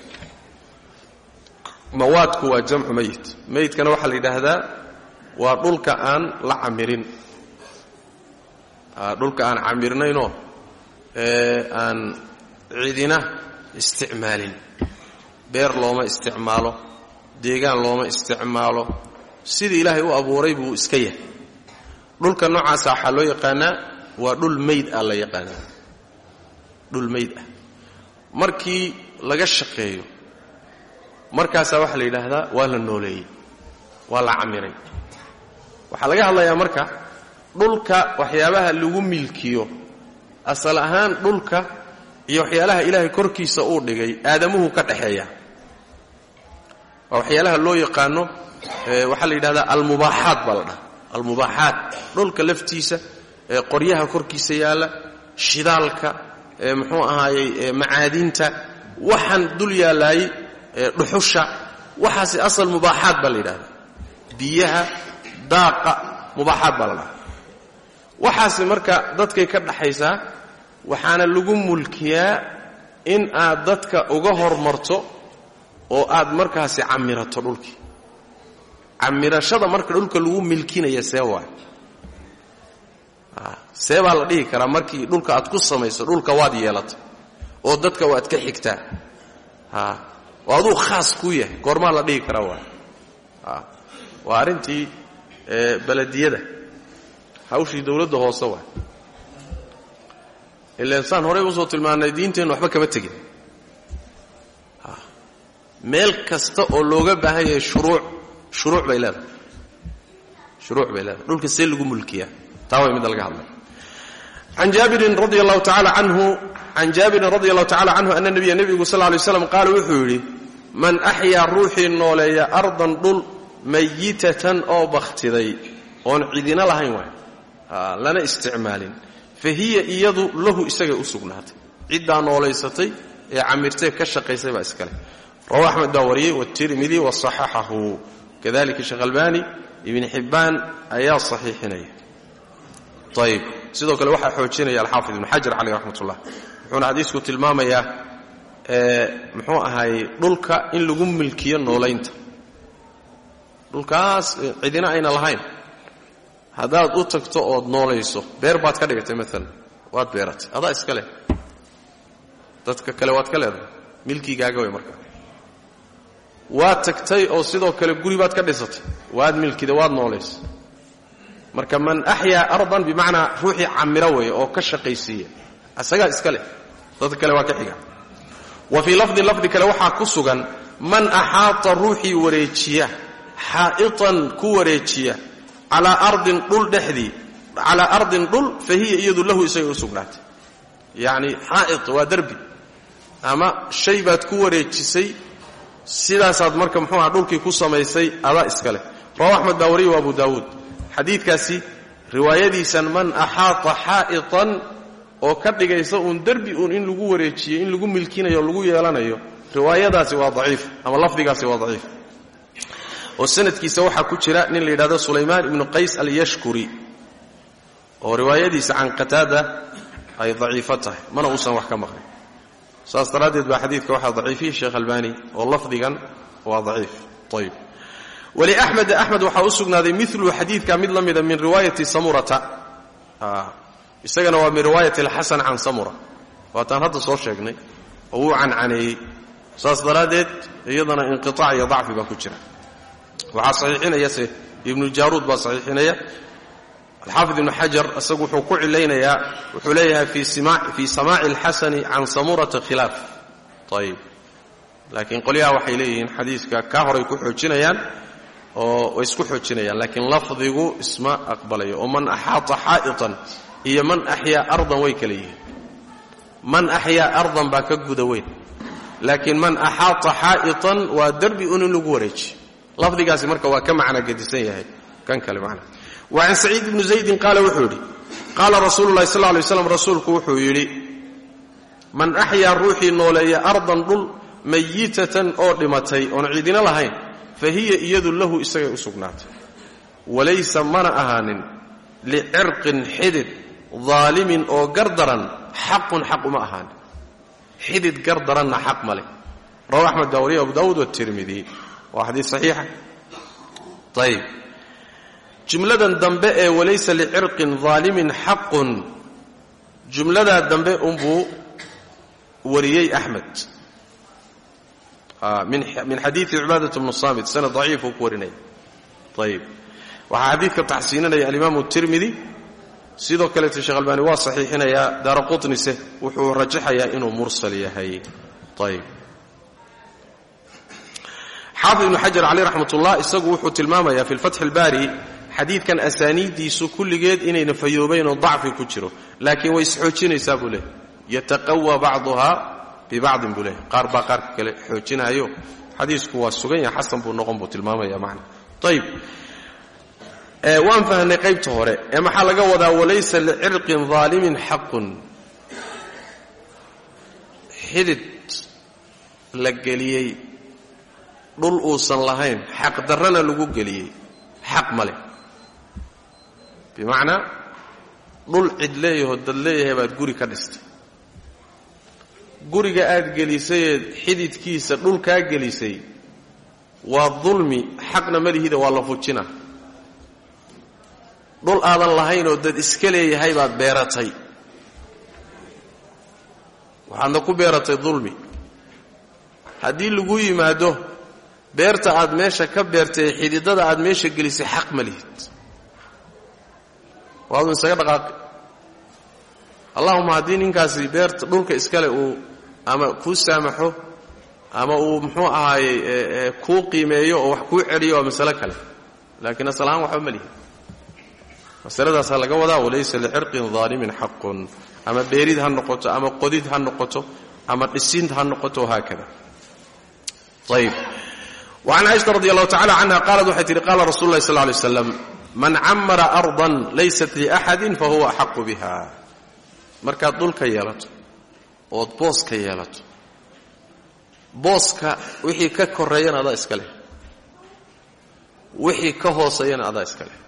mawaadku waa jamcu meyit meyidkana waxaa la yidhaahdaa waa dhulka aan la camirin dhulka aan camirnaynoo aan cidina isticmaalin beer looma isticmaalo deegaan looma isticmaalo sidii ilaahay u abuuray buu iska yahay dhulka noocaasa waxaa loo yaqaanaa waa dhul meyd ah la yaqaanaa dhul meyd ah markii laga shaqeeyo markaasaa waxaa la yidhaahdaa waa la nooleeyey waa la camiray waxaa laga hadlayaa marka dhulka waxyaabaha lagu milkiyo asal ahaan dhulka iyo waxyaalaha ilaahay korkiisa uu dhigay aadamuhu ka dhaxeeya waa waxyaalaha loo yaqaano waxaa la yidhahdaa almubaaxaat baa la dhaha almubaaxaat dhulka laftiisa qoryaha korkiisa yaalla shidaalka muxuu ahaayey macaadinta waxaan dul yaallaayey dhuxusha waxaasi asal mubaaxaat baa la yidhahdaa biyaha daaqa mubaaxaat baa la dhaha waxaasi marka dadkay ka dhaxaysaa waxaana lagu mulkiyaa in aad dadka uga hormarto oo aad markaasi camirato dhulkii camirashada marka dhulka lagu milkinaya see waay see baa la dhihi karaa markii dhulka aad ku samayso dhulka waad yeelatay oo dadka waad ka xigtaa oo aduu khaas kuu yahay goormaa la dhihi karaa waay waa arrintii belediyada hawshii dawladda hoose waay ilaan saan horey usoo tilmaannay diinteennu waxba kama tegin meel kasta oo looga baahan yahay shuruuc shuruuc bay leedahay shuruuc bay leedahay dhulka see lagu mulkiyaa taa way midda laga hadlay can jaabirin radi allahu tacaala canhu can jaabirin radi allahu tacala canhu ana nabiya nebigu sal lay slam qaala wuxuu yidhi man axyaa ruuxii nooleeya ardan dhul mayitatan oo bakhtiday oon cidina lahayn waay lana isticmaalin fa hiya iyadu lahu isagay u sugnaatay ciddaa noolaysatay ee camirtay ka shaqaysay baa iskale rawa axmed baa wariyey watirmidi wasaxaxahu kadalika sheekh albani ibn xibbaan ayaa saxiixinaya ayib sidoo kale waxaa xoojinaya alxaafid ibn xajar caleyh raxmat ullah wuxuuna xadiisku tilmaamayaa muxuu ahaayey dhulka in lagu milkiyo noolaynta dhulkaas cidina ayna lahayn haddaad u tagto ood noolayso beer baad ka dhigatay maalan waad beeratay adaa iska leh dadka kale waad ka leedahay milkigaaga way markaa waad tagtay oo sidoo kale guri baad ka dhisatay waad milkida waad noolaysay marka man axyaa ardan bimacnaa ruuxii camiro weeye oo ka shaqaysiiya isagaa iska leh dadka kale waa ka xiga wa fii lafdin lafdi kale waxaa ku sugan man axaata ruuxii wareejiya xaa'itan ku wareejiya calaa ardin dhul dhexdii calaa ardin dhul fa hiya iyadu lahu isagay u sugnaatay yacni xaa'it waa derbi ama shay baad ku wareejisay sidaasaad marka muxuu aha dhulkii ku samaysay adaa iska leh rawa axmed baa wariye wa abu daawuud xadiidkaasi riwaayadiisan man axaata xaa'itan oo ka dhigaysa uun derbi uun in lagu wareejiyo in lagu milkinayo o lagu yeelanayo riwaayadaasi waa daciif ama lafdigaasi waa daciif oo sanadkiisa waxaa ku jira nin la yidhahdo sulaymaan ibnu qays alyashkuri oo riwaayadiisa can qataada ay daciifo tahay mana uusan wax ka maqlin saas daraaddeed baa xadiidka waxaa daciifiyey sheekh albani oo lafdigan waa daciif ayb waliaxmed axmed waxaa u sugnaaday milu xadiidka mid la mida min riwaayati samurata isagana waa min riwaayati alxasan can samura waataan hadda soo sheegnay oo wuu cancaneeyey saas daraaddeed iyadana inqiaac iyo dacfi baa ku jira waxaa saxiixinaya se ibnu jaaruud baa saxiixinaya alxaafid ibnu xajar isagu wuxuu ku cilaynayaa wuxuu leeyahay fii samaaci alxasani can samurata khilaaf ayib laakiin qolyaha waxay leeyihiin xadiiska kaa horay ku xoojinayaan oo way isku xoojinayaan laakiin lafdigu isma aqbalayo oo man axaata xaa'itan iyo man axyaa ardan way kala yihiin man axyaa ardan baa ka guda weyn laakiin man axaata xaa'itan waa derbi un in lagu wareeji lafdigaasi marka waa ka macna gedisan yahay kan kale macna wa can saciid ibni zaydin qaala wuxuu yidhi qaala rasuulu llahi sal ly slam rasuulku wuxuu yidhi man axyaa ruuxii nooleeya ardan dhul mayitatan oo dhimatay oon ciidina lahayn fa hiya iyadu lahu isagay u sugnaatay walaysa mana ahaanin licirqin xidid daalimin oo gardaran xaqun xaq uma ahaanin xidid gardaranna xaq ma leh rawa axmed daawariya abu daawuud watirmidi waa xadiis saxiixa ayib jumladan dambe ee walaysa licirqin daalimin xaqun jumladaa dambe unbuu wariyey axmed min xadiii cibaadat bnu saamit sanad daciifuu ku warinaya ayib waxaa xadiidka taxsiinanaya alimaamu tirmidi sidoo kaleeta sheekh albaani waa saxiixinayaa daara qutnise wuxuu rajaxayaa inuu mursal yahay ayib xaafid ibnu xajar caleyh raxmat ullah isagu wuxuu tilmaamayaa fi lfatxi albaari xadiidkan asaaniiddiisu kulligeed inayna fayoobayn oo dacfi ku jiro laakiin way isxoojinaysaa buu leehay yataqawaa bacduhaa bibacdin buu leehay qaar baa qaarka kale xoojinaayo xadiisku waa sugan yahay xasan buu noqon buu tilmaamaya macna ayib waan fahnay qaybta hore ee maxaa laga wadaa walaysa licirqin daalimin xaqun xidid la geliyey dhul uusan lahayn xaq darrana lagu geliyey xaq ma leh bimacnaa dhul cid leeyahoo dad leeyahay baad guri ka dhistay guriga aad gelisayee xididkiisa dhulkaa gelisay waa dulmi xaqna malihida waa la fujina dhul aadan lahaynoo dad iska leeyahay baad beeratay waxaadna ku beeratay dulmi haddii lagu yimaado beerta aad meesha ka beertay xididada aad meesha gelisay xaq ma lihid waadu isaga dhaqaaqi allahuma haddii ninkaasi beerta dhulka iskale uu ama kuu saamaxo ama uu muxuu ahaayey kuu qiimeeyo oo wax kuu celiyo waa masalo kale laakiin asal ahaan waxba ma lihid masaladaasaa laga wadaa walaysa licirqin daalimin xaqun ama beerid ha noqoto ama qodid ha noqoto ama dhisin ha noqoto haakada ayb وعن cائشhaة رضي الله تعالى عنها qالت waxay tihi qاla رasuل الlahi صلى اه عليه وسلم maن camara أرضا laysat لأxadi fahuwa أxaqu bha markaad dhulka yeelato ood booska yeelato booska wixii ka koreeyana adaa iska leh wixii ka hooseeyana adaa iska leh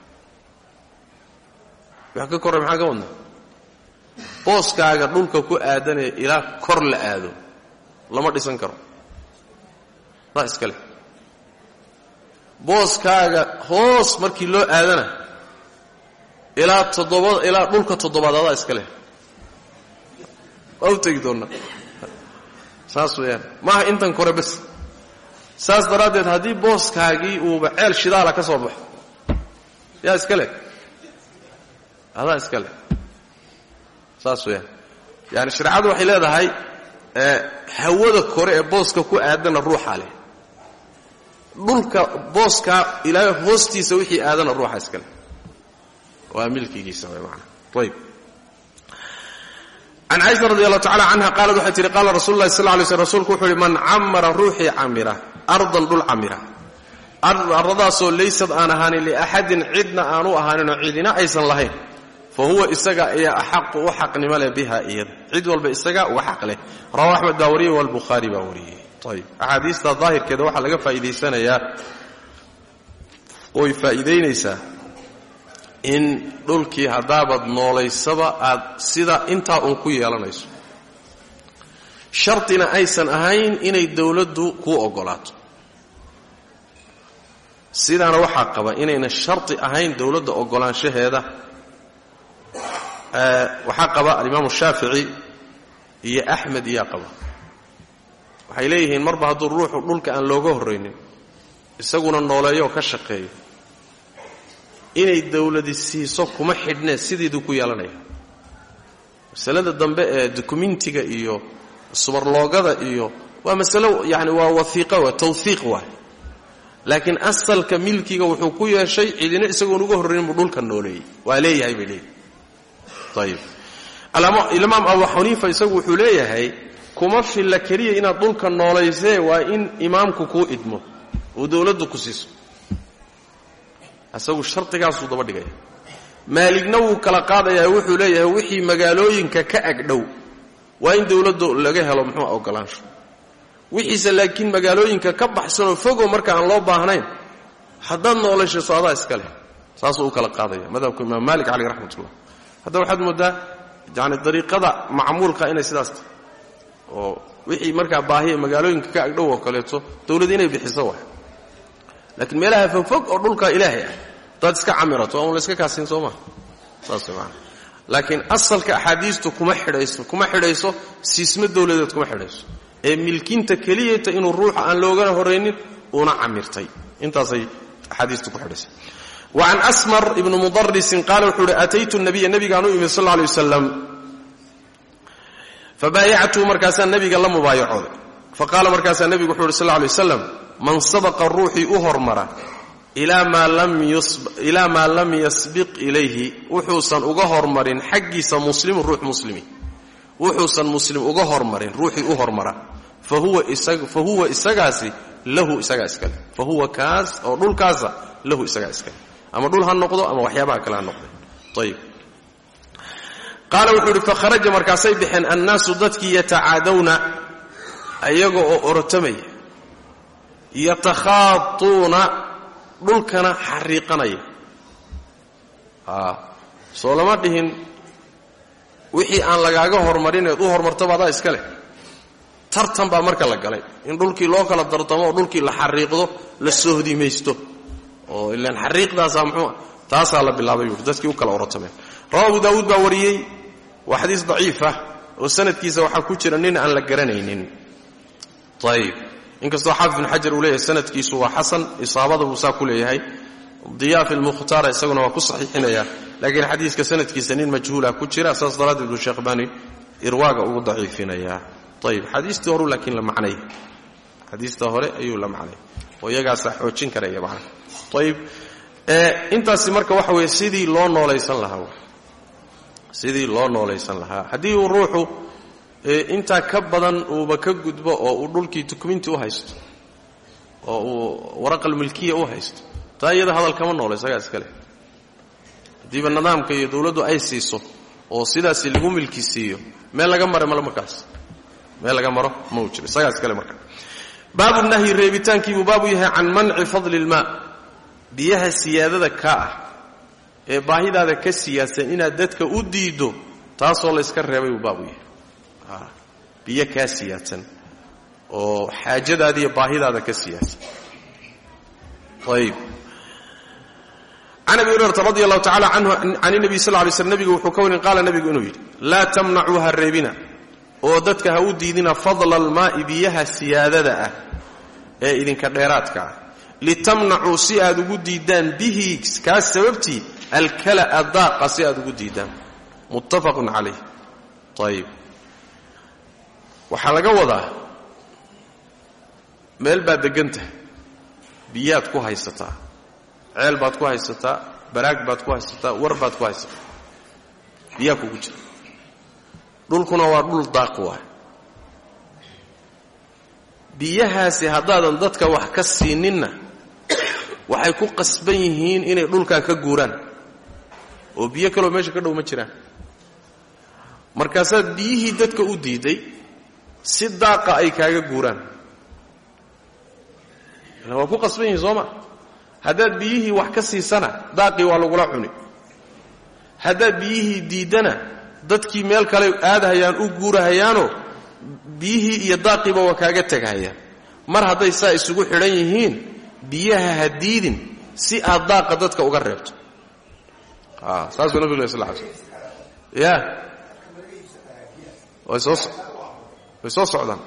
wix ka korey maxaa ka wadna booskaaga dhulka ku aadanaya ilaa kor la aado lama dhisan karo adaa iska leh booskaaga hoos markii loo aadana ilaa toddoba ilaa dhulka toddobaad adaa iska leh waa u tegi doonnaa saas weeyaan maaha intan kore bas saas daraaddeed haddii booskaagii uuba ceel shidaala ka soo baxo yaa iska leh adaa iska leh saas weeyaan yaani shareecadu waxay leedahay hawada kore ee booska ku aadana ruuxaa leh dhulka booskaa ilaa hoostiisa wixii aadana ruuxa iska leh waa milkigiisa way maanaa ayb can caaisha radi allahu tacala canha qaalat waxay tihi qaala rasul lahi sal lay slm rsulku wuxuu uhi man camara ruuxii camira ardan dhul camira aradaasoo laysad aan ahaanin liaxadin cidna aanu ahaaninoo cidina aysan lahayn fa huwa isaga ayaa axaqu u xaqnimo leh biha iyada cid walba isaga uga xaq leh rawa axmed baa wariyey walbukhaari baa wariyey ayb axaadiista daahirkeeda waxaa laga faa'iidaysanayaa oy faa'iidaynaysaa in dhulkii haddaabaad noolaysaba aad sida intaa uun ku yeelanayso shartina aysan ahayn inay dowladdu kuu oggolaato sidaana waxaa qaba inayna sharti ahayn dowladda oggolaanshaheeda waxaa qaba alimaamu shaafici iyo axmed iyaa qaba waxay leeyihiin marba hadduu ruuxu dhulka aan looga horraynin isaguna nooleeyooo ka shaqeeyo inay dowladi siiso kuma xidhnee sideeduu ku yeelanaya masalada dambe ee dukumentiga iyo subarloogada iyo waa masalo yani waa waiiqa waa tawhiiq waay laakiin asalka milkiga wuxuu ku yeeshay cidina isagoon uga horraynin buu dhulka nooleeyey waa leeyahay bay leeyihi ayib imaam abu xaniifa isagu wuxuu leeyahay kuma filla keliya inaad dhulka noolaysee waa in imaamku kuu idmo oo dowladdu ku siiso isagu shardigaasuu daba dhigaya maaligna wuu kala qaadayaa wuxuu leeyahay wixii magaalooyinka ka agdhow waa in dowladdu laga helo muxuu ogolaansho wixiise laakiin magaalooyinka ka baxsanoo fogoo marka aan loo baahnayn haddaad noolayshayso adaa iska leh saasuu u kala qaadaya madhabka imaam maalik caleyh raxmatullah hadda waxaad mooddaa yani dariiqada macmuulka inay sidaas tahay oo wixii markaa baahiya magaalooyinka ka agdhow oo kaleeto dowlad inay bixiso waay laakiin meelaha fogfog oo dhulka ilaahay ah hadaad iska camirato waa un layska kaasiin soo maha saas way maana laakiin asalka axaadiistu kuma xidhayso kuma xidhayso siismo dowladeed kuma xidhayso ee milkinta keliyata inuu ruuxa aan loogana horaynin uuna camirtay intaasay axaadiistu ku xidhaysa wacan asmar ibni mudarisin qaala wuxuu uhi ataytu nabiya nabigaan u imid sal lla lay wasalam fabaayactuu markaasaa nabiga la mubaayacooday faqaala markaasaa nebigu wuxuu uhi sal lla lay wasalam man sabaqa ruuxii u hormara ilaa maa lam yasbiq ilayhi wuxuusan uga hormarin xaggiisa muslimu ruux muslimi wuxuusan muslim uga hormarin ruuxii u hormara fa huwa isagaasi lahu isagaa iskale fa huwa kaas oo dhulkaasa lahu isagaa iskale ama dhul ha noqdo ama waxyaabaha kale ha noqde ayib qaala wuxuu uhi fakharaja markaasay baxeen annaasu dadkii yatacaadawna ayaga oo orotamaya yatakhaatuuna dhulkana xariiqanaya soo lama dhihin wixii aan lagaaga hormarineed u hormartaba adaa iska leh tartan baa marka la galay in dhulkii loo kala dartamo oo dhulkii la xariiqdo la sohdimaysto oo ilaan xariiqdaasaa muxuu taasaa la bilaabay buui dadkii u kala orotameen rawa abu daawuud baa wariyey waa xadiis daciif ah oo sanadkiisa waxaa ku jira nin aan la garanaynin ayib inkastoo xaafid bin xajar uu leeyahay sanadkiisu waa xasan isaabada buu saa ku leeyahay diyaa fi lmukhtaara isaguna waa ku saxiixinaya laakiin xadiiska sanadkiisa nin majhuula ku jira saas daraaddeed buu sheekh bani irwaaga ugu daciifinayaa ayib xadiistii horu laakiin la macnay xadiista hore ayuu la macnay oo iyagaasaa xoojin karaya macna ayib intaasi marka waxa weeye sidii loo noolaysan lahaa sidii loo noolaysan lahaa haddii uu ruuxu intaa ka badan uuba ka gudbo oo uu dhulkii dukuminti u haysto oo uu waraqalmilkiya u haysto taa iyada hadal kama noolo isagaa iska leh haddiiba nidaamka iyo dowladdu ay siiso oo sidaasi lagu milki siiyo meel laga mara male markaas meel laga maro ma uu jiro isagaa iskale marka baabu nahyi reebitaankiibuu baabu yahay can manci fadli ilmaa biyaha siyaadada kaa ah ee baahidaada ka siyaadsan inaad dadka u diiddo taasoo layska reebay buu baabu yahay biyo kaa siyaadsan oo xaajadaada iyo baahidaada ka siyaadsan ayib can abi hurayrata radi allahu tacala canhu can nabiy sal lay slm nebigu wuxuu ka warin qaala nebigu inuu yidhi laa tamnacuu ha reebina oo dadka ha u diidina fadla almaa'i biyaha siyaadada ah ee idinka dheeraadka ah litamnacuu si aad ugu diiddaan bihi kaas sababtii alkala'a daaqa si aad ugu diiddaan muttafaqun calayh ayib waxaa laga wadaa meel baad deggantahay biyaad ku haysataa ceel baad ku haysataa baraag baad ku haysataa war baad ku haysataa biyaa kugu jira dhulkuna waa dhul daaq waay biyahaasi haddaadan dadka wax ka siininna waxay ku qasban yihiin inay dhulkaa ka guuraan oo biyo kaloo meesha ka dhow ma jiraan markaasaad biyihii dadka u diiday si daaqa ay kaaga guuraan ila waa ku qasban yihiin sooma haddaad biyihii wax ka siisana daaqii waa lagula cuni haddaad biyihii diiddana dadkii meel kale aadahayaan u guurahayaanoo biyihii iyo daaqiiba waa kaaga tegahayaan mar hadday saa isugu xidhan yihiin biyaha ha diidin si aad daaqa dadka uga reebto saasuu nabig l sl l sl ya way soo way soo socdaan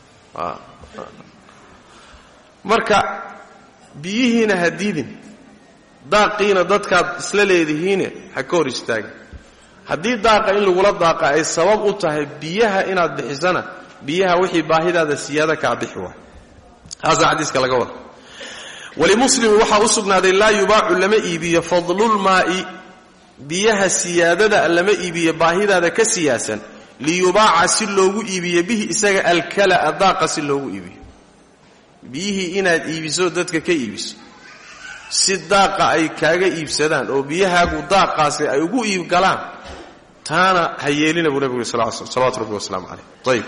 marka biyihiina ha diidin daaqiina dadkaad isla leedihiine ha ka hor istaagin haddii daaqa in lagula daaqa ay sabab u tahay biyaha inaad bixisana biyaha wixii baahidaada siyaada kaa bixi waay taasaa xadiiska laga wada walimuslimi waxaa u sugnaaday laa yubaacu lama iibiyo fadlulmaa'i biyaha siyaadada lama iibiyo baahidaada ka siyaasan liyubaaca si loogu iibiyo bihi isaga alkala'a daaqa si loogu iibiyo biyihii inaad iibiso dadka ka iibiso si daaqa ay kaaga iibsadaan oo biyahaagu daaqaasi ay ugu iibgalaan taana ha yeelina buu nebigu sal sl salawatu rabbi wasalaamu calayh ayib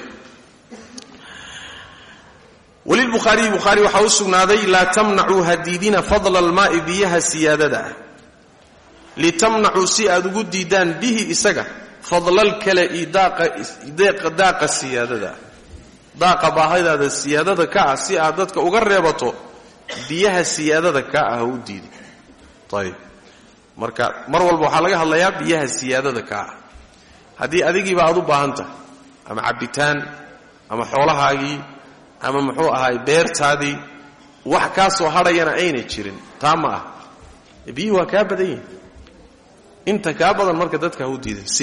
walilbukhaariyi bukhaari waxaa u sugnaaday laa tamnacuu hadiidina fadla almaa'i biyaha siyaadada ah litamnacuu si aad ugu diidaan bihi isaga fadlalkala'i daaqa siyaadada ah daaqa baahadaada siyaadada ka ah si aad dadka uga reebato biyaha siyaadada ka ah u diidi ayib marka mar walba waxaa laga hadlayaa biyaha siyaadada ka ah haddii adigiiba aad u baahan tahay ama cabbitaan ama xoolahaagii ama muxuu ahaay beertaadii wax kaa soo hadhayana aynay jirin taa ma ah biyuhi waa kaa badan yihin inta kaa badan marka dadka ha u diidin si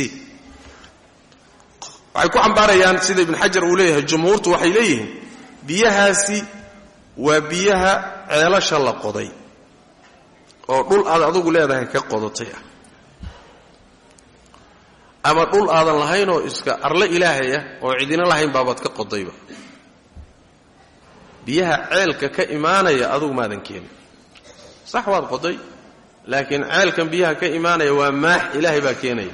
waxay ku cambaarayaan sida ibn xajar uu leeyahay jumhuurtu waxay leeyihiin biyahaasi waa biyaha ceelasha la qoday oo dhul aad adugu leedahay ka qodatay ah ama dhul aadan lahaynoo iska arle ilaahay ah oo cidina lahayn baabaad ka qodayba biyaha ceelka ka imaanaya adugu maadan keenin sax waad qoday laakiin ceelkan biyaha ka imaanaya waa maax ilaahay baa keenaya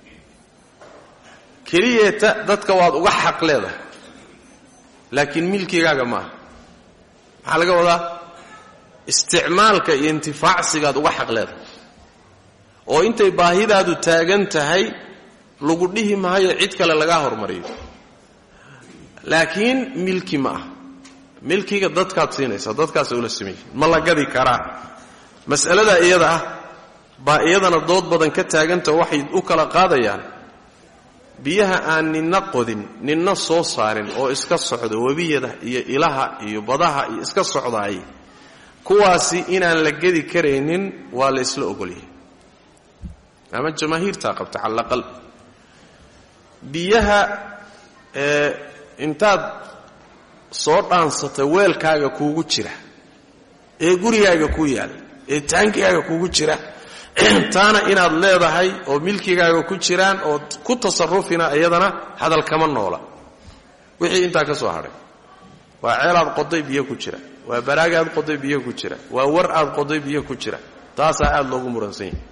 keliyeeta dadka waad uga xaq leedahay laakiin milkigaaga maaha maxaa laga wadaa isticmaalka iyo intifaacsigaad uga xaq leedahay oo intay baahidaadu taagan tahay lagu dhihi maayo cid kale lagaa hormariyo laakiin milki ma ah milkiga dadkaad siinaysaa dadkaasa ula sameeyey ma la gadi karaa mas'alada iyada ah baa iyadana dood badan ka taagantao waxay u kala qaadayaan biyaha aan ninna qodin ninna soo saarin oo iska socda webiyada iyo ilaha iyo badaha iyo iska socdaay kuwaasi inaan la gedi karaynin waa la isla ogolyahay ama jamaahiirtaa qabta cala alaqal biyaha ee intaad soo dhaansata weelkaaga kuugu jira ee gurigaaga ku yaal ee taankigaaga kuugu jira taana inaad leedahay oo milkigaaga ku jiraan oo ku tasarufina iyadana hadal kama noola wixii intaa ka soo hadhay waa ceelaad qoday biyo ku jira waa baraagaad qoday biyo ku jira waa war aad qoday biyo ku jira taasaa aad loogu muransan yahay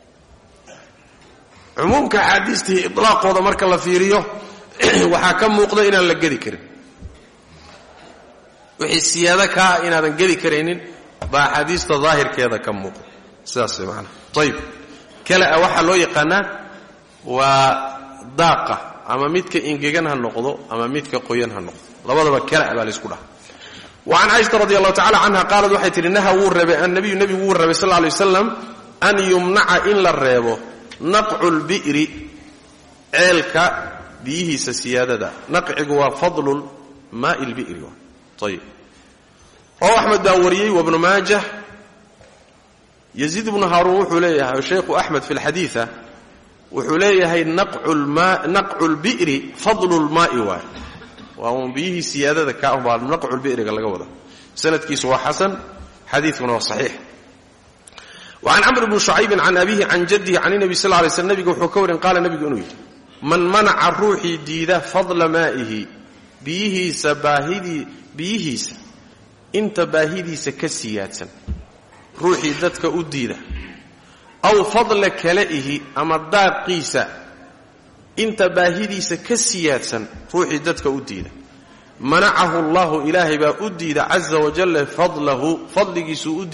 cumuumka axaadiistii ilaaqooda marka la fiiriyo waxaa ka muuqda inaan la gedi karin wixii siyaado kaa inaadan gedi karaynin baa axaadiista daahirkeeda ka muuqda sidaas maana ayib kalea waxaa loo yaqaanaa waa daaqa ama midka ingegan ha noqdo ama midka qoyan ha noqdo labadaba kala baa laysku dhaha wacan caaisha radi allahu tacala canha qaalad waxay tihi naha wuu reebay annabiyu nebigu wuu reebay sal lay waslam an yumnaca in la reebo naqcu lbi'ri ceelka biyihiisa siyaadada naqcigu waa fadlu maai lbi'ri ayib oo axmed baa wariyey wabnu maajah yaziid ibnu haaruun wuxuu leeyahay shaykhu axmed fi lxadiia wuxuu leeyahay naqcu lbi'ri fadlu lmaai waay waa uun biyihii siyaadada ka baa naqcu lbi'riga laga wada sanadkiisu waa xasan xadiikuna waa saxiix wacan camr bni shucaybin can abihi can jadihi can nabi sal lay slm nabiga wuxuu ka warin qaala nabigu inuu yidhi man manaca ruuxii diida fadla maa'ihi biyihiisa baahidii biyihiisa inta baahidiisa ka siyaadsan ruuxii dadka u diida aw fadla kala'ihi ama daaqiisa inta baahidiisa ka siyaadsan ruuxii dadka u diida manacahu allahu ilaahay baa u diida caza wajalla fadlahu fadligiisuu u diidaa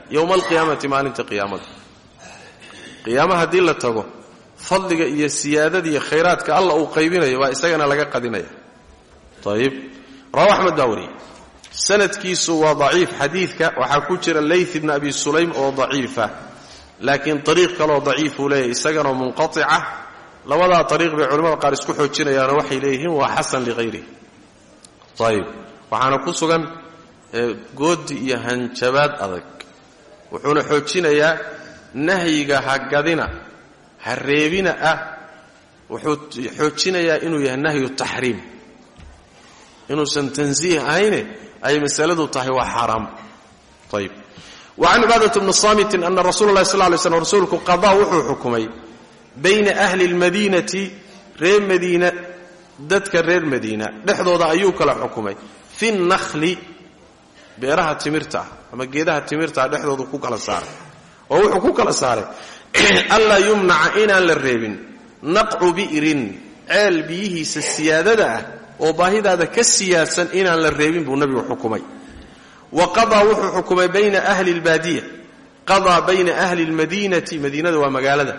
yowma alqiyaamati maalinta qiyaamada qiyaama haddii la tago fadliga iyo siyaadada iyo khayraadka alla uu qaybinayo baa isagana laga qadinaya ayib rawa axmed baa wariyey sanadkiisu waa daciif xadiidka waxaa ku jira layth ibn abi sulaym oo daciifa laakiin ariiq kaleoo daciifuu leeyahy isaganoo munqatica labadaa ariiq bay culimmada qaar isku xoojinayaanoo waxay leeyihiin waa xasan lihayrih ayib waxaana ku sugan goodi iyo hanjabaad adag wuxuuna xoojinayaa nahyiga ha gadina ha reebina ah wuxuu xoojinayaa inuu yahay nahyu taxriim inuusan tansiih ahayne ay masaladu tahay waa xaaraam ayib wacan cibaadat bni saamitin ana rasuula lahi sal lay slm rasuulku qadaa wuxuu xukumay bayna ahli lmadiinati reer madiina dadka reer madiina dhexdooda ayuu kala xukumay fi nakhli beeraha timirta ah ama geedaha timirta ah dhexdoodu ku kala saaray oo wuxuu ku kala saaray anlaa yumnaca inaan la reebin naqcu bi'rin ceel biyihiisa siyaadada ah oo baahidaada ka siyaadsan inaan la reebin buu nabigu xukumay wa qadaa wuxuu xukumay bayna ahli lbaadiya qadaa bayna ahli lmadiinati madiinada waa magaalada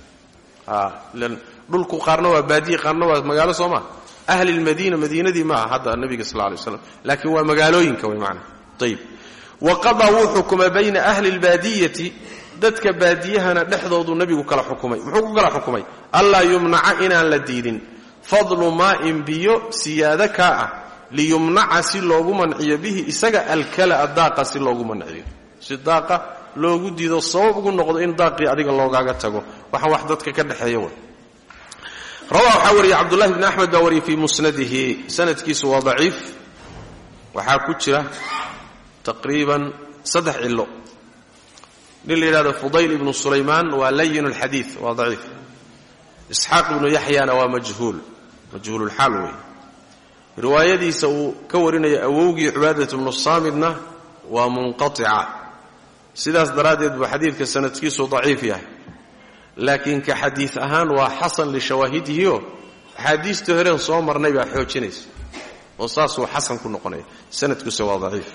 dhulku qaarna waa baadiya qaarna waa magaalo soo maa ahli lmadiina madiinadii maaha hadda nabiga sal lay slam laakiin waa magaalooyinka way maana ayib wa qadaa wuu xukumay bayna ahli lbaadiyati dadka baadiyahana dhexdoodu nabigu kala xukumay muxuu ku kala xukumay allaa yumnaca inaan la diidin fadlu maa'in biyo siyaado kaa ah liyumnaca si loogu manciyo bihi isaga alkala'a daaqa si loogu manciyo si daaqa loogu diido sabab ugu noqdo in daaqii adiga loogaaga tago waxaan wax dadka ka dhexeeya way rawa waxaa wariyey cabdullahi bni axmed baa wariyey fii musnadihi sanadkiisu waa daciif waxaa ku jira taqriiban saddex cilo nin la yidhahdo fudayl ibnu sulaymaan waa layin alxadiid waa daciif isxaaq ibnu yaxyana waa majhuul majhuululxaal wey riwaayadiisa uu ka warinaya awowgii cibaadat bnu saamidna waa munqatica sidaas daraaddeed buu xadiidka sanadkiisu daciif yahay laakiin ka xadiid ahaan waa xasan lishawaahidihioo axaadiistii horeen soo marnay baa xoojinaysa oo saasuu xasan ku noqonaya sanadkiisa waa daciif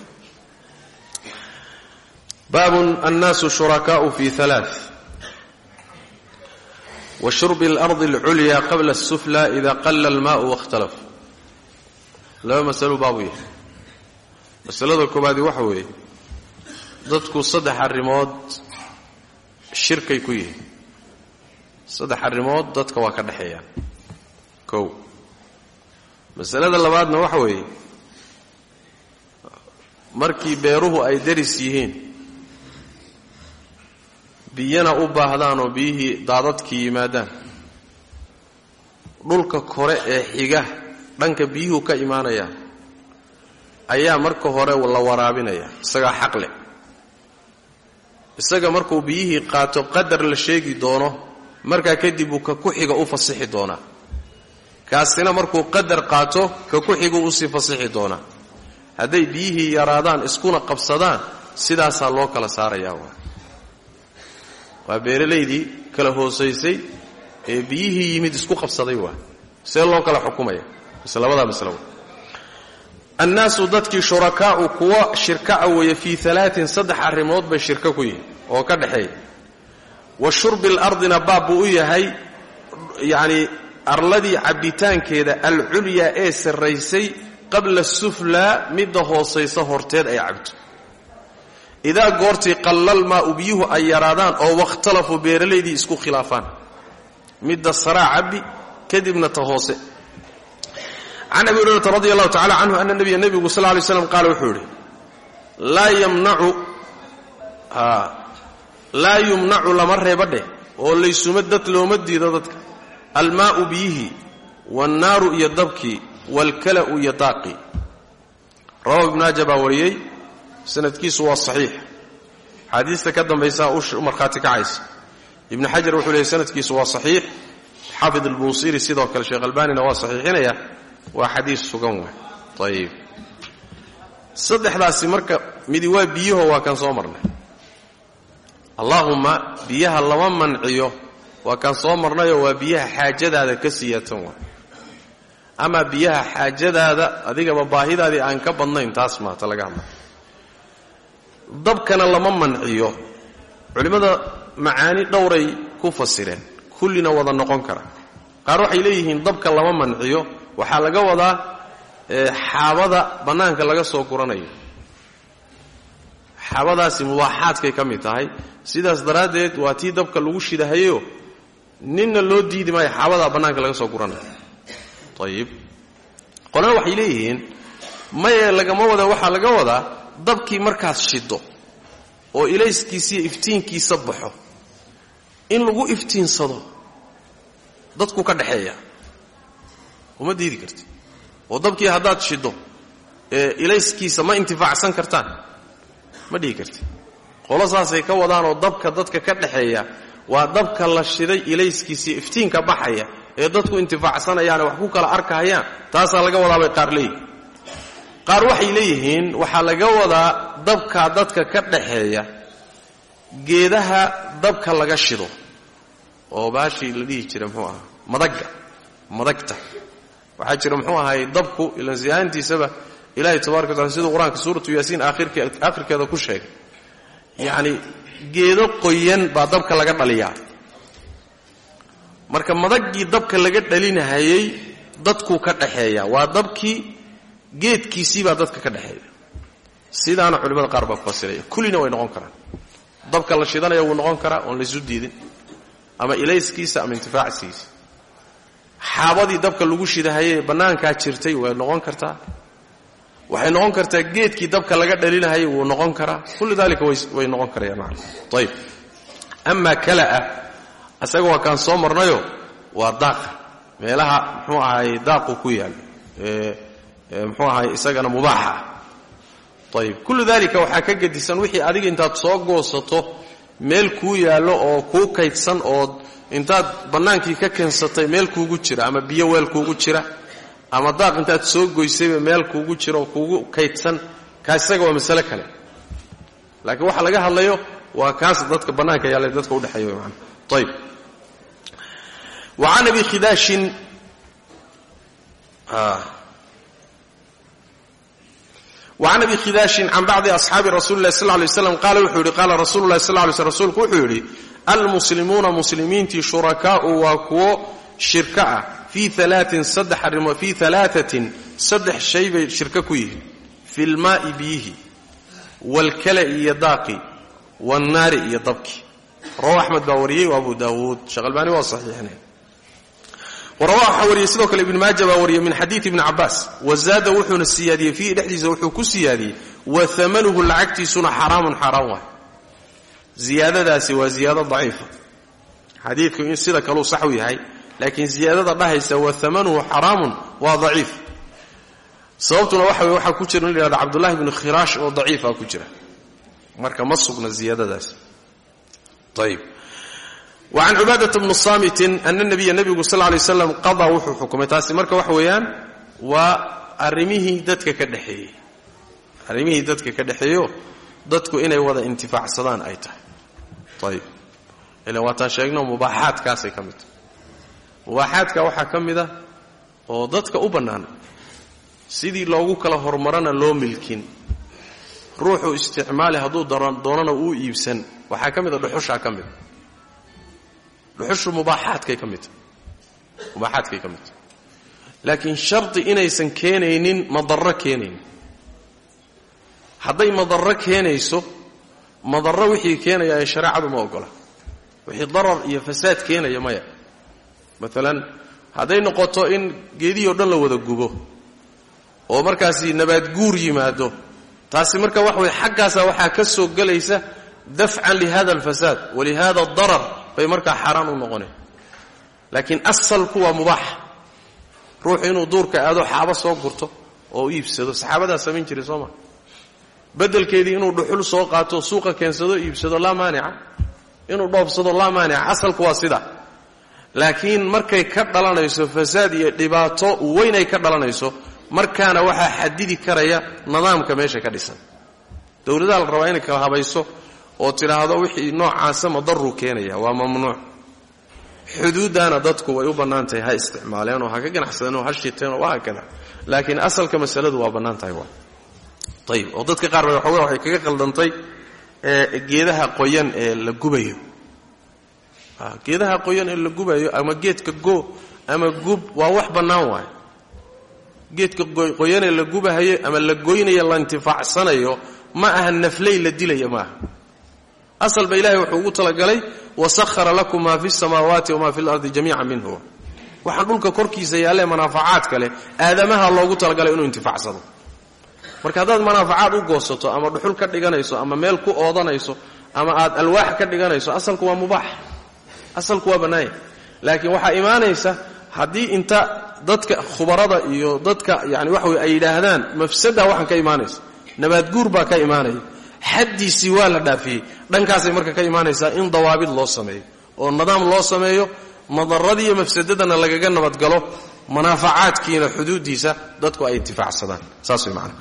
baabun annaasu shurakaau fi alaa wa shurbi alardi alculya qabla asufla ida qalla almaau waاkhtalaf laba masalo baabuu yahay masalada koobaadi waxa weeye dadku saddex arrimood shirkay ku yihiin saddex arrimood dadka waa ka dhexeeyaan kow masalada labaadna waxa weeye markii beeruhu ay daris yihiin biyana u baahdaan oo biyihii daadadkii yimaadaan dhulka kore ee xiga dhanka biyuhu ka imaanayaan ayaa marka hore la waraabinaya isagaa xaq leh isaga markuu biyihii qaato qadar la sheegi doono markaa kadib uu ka ku-xiga u fasixi doonaa kaasina markuu qadar qaato ka ku-xigu usii fasixi doonaa hadday biyihii yaraadaan iskuna qabsadaan sidaasaa loo kala saarayaa waa waa beeralaydii kala hoosaysay ee biyihii yimid isku qabsaday waa see loo kala xukumaya mise labadaa maslo annaasu dadkii shurakaa'u kuwa shirka'a weeye fii alaatin saddex arrimood bay shirko ku yihiin oo ka dhexeeya wa shurbi lardina baab buu u yahay yacnii arladii cabbitaankeeda alculyaa ee sarraysay qabla suflaa midda hoosaysa horteed ay cabto idaa goortii qallalmaau biyuhu ay yaraadaan oo wakhtalafuu beeralaydii isku khilaafaan midda saraa cabbi kadibna ta hoose can abi hurayrata radi allahu tacala canhu ana nabiya nebigu sal lay slam qaala wuxuu yidhi laa yamnacu laa yumnacu lama reeba dheh oo laysuma dad looma diido dadka almaa'u biyihii waannaaru iyo dabkii waalkala'u iyo daaqii rawahu ibnaaja baa wariyey sanadkiisu waa saxiix axaadiista ka dambaysaa u markhaati kacaysa ibnu xajar wuxuu leeyay sanadkiisu waa saxiix xaafid albuusiri sidoo kale sheekh albaanina waa saxiixinaya waa xadiis sugan waay ayib saddexdaasi marka midi waa biyaho waa kan soo marnay allaahumma biyaha lama manciyo waa kaan soo marnayoo waa biyaha xaajadaada ka siyaatan waay amaa biyaha xaajadaada adigaba baahidaadii aan ka badnayn taas maata laga hadla dabkana lama manciyo culimmada macaani dhowray ku fasireen kullina wada noqon kara qaar waxay leeyihiin dabka lama manciyo waxaa laga wadaa xaabada bannaanka laga soo guranayo xaabadaasi mubaaxaadkay ka mid tahay sidaas daraaddeed waa tii dabka lagu shidahayo ninna loo diidi maayo xaabadaa bannaanka laga soo guranayo ayib qolana waxay leeyihiin maye lagama wada waxaa laga wadaa dabkii markaad shido oo ilayskiisiiyo iftiinkiisa baxo in lagu iftiinsado dadku ka dhaxeeya uma diidi karti oo dabkii haddaad shido ee ilayskiisa ma intifaacsan kartaan ma dhihi karti qolo saasay ka wadaanoo dabka dadka ka dhaxeeya waa dabka la shiday ilayskiisiiyo iftiinka baxaya ee dadku intifaacsanayaane wax ku kala arkahayaan taasaa laga wadaabay qaar leeyihin qaar waxay leeyihiin waxaa laga wadaa dabkaa dadka ka dhaxeeya geedaha dabka laga shido oo baashii la dhihi jiray muxuu ahaa madagga madagta waxaa jira muxuu ahay dabku ilan siyaantiisaba ilaahay tabaraka watacala siduu qur-aanka suuratu yaasiin aakhirkeeda ku sheegay yacni geedo qoyan baa dabka laga dhaliyaa marka madaggii dabka laga dhalinahayey dadkuu ka dhaxeeya waa dabkii geedkiisii baa dadka ka dhexeeya sidaana culimmada qaar baa ku fasiraya kullina way noqon karaan dabka la shidanaya wuu noqon karaa oon laysu diidin ama ilayskiisa ama intifaacsiisa xaabadii dabka lagu shidahayee bannaankaa jirtay way noqon kartaa waxay noqon kartaa geedkii dabka laga dhalinahayay wuu noqon karaa kullu dalika way noqon karayaan macana ayib amaa kalaa asaga waa kaan soo marnayo waa daaqa meelaha muxuu ahaay daaqu ku yaal muxuu ahaay isagana mubaaxa ah ayib kullu dalika waxaa ka gedisan wixii adiga intaad soo goosato meel kuu yaallo oo kuu kaydsan oo intaad bannaankii ka keensatay meel kuugu jira ama biyo weel kuugu jira ama daaq intaad soo goysayba meel kuugu jira oo kuugu kaydsan kaas isaga waa masale kale laakiin waxa laga hadlayo waa kaas dadka bannaanka yaalla dadka udhexeeya man ayib wa can abi khidaashin وعن أبي khidاaشhin can bacضi أصxaabi rasuuli الlahi sl ه lay slam qaala wuxuu yihi qaala rasuulu الlahi sl ly sl rsulku wuxuu yidhi almuslimuuna muslimiintii shurakaau waa kuwo shirka ah fii alaain saddex arrimood fii alaaatin saddex shay bay shirko ku yihiin fi lmaa'i biyihi wاlkala'i iyo daaqi wاnnaari iyo dabki rawa axmed baa wariyey wa abu daawuud sheekh albaani waa saxiixinay warawa waxaa wariyey sidoo kale ibnu maaja baa wariyey min xadiidi ibni cabaas wazaada wuxuuna siyaadiyey fiihi dhexdiisa wuxuu ku siyaadiyey wa amanuhu lacagtiisuna xaraamun xaaraan waay ziyaadadaasi waa ziyaado daciifa xadiidku in sida kaluu saxu yahay laakiin ziyaadada dhahaysa wa amanuhu xaraamun waa daciif sababtuna waxa wey waxaa ku jira in la yhahdo cabdullahi bnu khiraash oo daciifa ku jira marka ma sugna ziyaadadaasi ayib وعن cubاadة بن صاmت أن النبya نبgu sl اه ليه وسلم qaضى wuxuu xukumay taasi marka waxa weeyaan waa arrimihii dadka ka dhexeeyey arrimihii dadka ka dhexeeyo dadku inay wada intifaacsadaan ay tahay ayb ila waataan sheegno mubaaxaadkaasay ka mid tahay mubaaxaadka waxaa ka mid ah oo dadka u bannaan sidii loogu kala hormarana loo milkin ruuxu isticmaali hadduu doonana uu iibsan waxaa ka mid a dhuxushaa ka mida dhuxushu mubaaxaadkay ka mid tahay mubaaxaadkay ka mid tahay laakiin shardi inaysan keenaynin madarro keenaynin hadday madarro keenayso madarro wixii keenaya ee shareecadu ma ogola wixii darar iyo fasaad keenaya maya maalan hadday noqoto in geedihii o dhan la wada gubo oo markaasi nabaad guur yimaado taasi marka waxa weye xaggaasaa waxaa ka soo gelaysa dafcan lihada alfasaad walihada adarar bay markaa xaaraan u noqoneen laakiin asalku waa mubaax ruuxu inuu duurka aado xaabo soo gurto oo u iibsado saxaabadaa samayn jiray soo maa beddelkeedii inuu dhuxul soo qaato suuqa keensado iibsado laa maanica inuu dhoobsado laa maanica asalku waa sida laakiin markay ka dhalanayso fasaad iyo dhibaato weynay ka dhalanayso markaana waxaa xadidi karaya nidaamka meesha ka dhisan dowladaha la rabaa inay kala habayso oo tidhaahdo wixii noocaasa madaruu keenaya waa mamnuuc xuduuddaana dadku way u bannaan tahay ha isticmaaleen oo ha ka ganacsadeen oo ha shiteen oo wahaakada laakiin asalka masaladu waa bannaan tahay waa ayib oo dadka qaar ba waxooga waxay kaga qaldantay geedaha qoyan ee la gubayo geedaha qoyan ee la gubayo ama geedka goo ama gub waa wax bannaan waay geedka qoyanee la gubahayo ama la goynayo la intifaacsanayo ma aha nafley la dilaya ma aha asalba ilahay wuxuu ugu talagalay wasahara lakum maa fi samaawaati wamaa fi lardi jamiica minhu waxaan dhulka korkiisa yaallee manaafacaadka leh aadamaha loogu talagalay inuu intifaacsado marka haddaad manaafacaad u goosato ama dhuxul ka dhiganayso ama meel ku oodanayso ama aad alwaax ka dhiganayso asalku waa mubaax asalku waa bannaanya laakiin waxaa imaanaysa haddii inta dadka khubarada iyo dadka yani waxa wey ay yidhaahdaan mafsada waxaan ka imaanaysa nabaadguur baa ka imaanaya xaddiisii waa la dhaafiyey dhankaasay marka ka imaanaysaa in dawaabid loo sameeyo oo nidaam loo sameeyo madaradiiyo mafsadadana lagaga nabadgalo manaafacaadkiina xuduuddiisa dadku ay intifaacsadaan saas way macana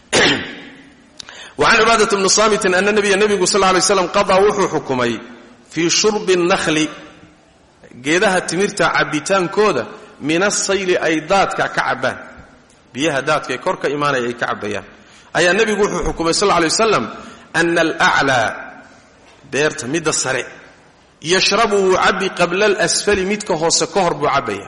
wacan cibaadata bni saamitin ana nabiya nebigu sal lay slam qadaa wuxuu xukumay fii shurbi اnnahli geedaha timirta cabbitaankooda min asayli ay daadka ka cabbaan biyaha daadkae kor ka imaanaya ay ka cabbayaan ayaa nebigu wuxuu xukumay sal lay wasalam ana alaclaa beerta midda sare yashrabu wuu cabbi qabla alasfali midka hoose ka hor buu cabbaya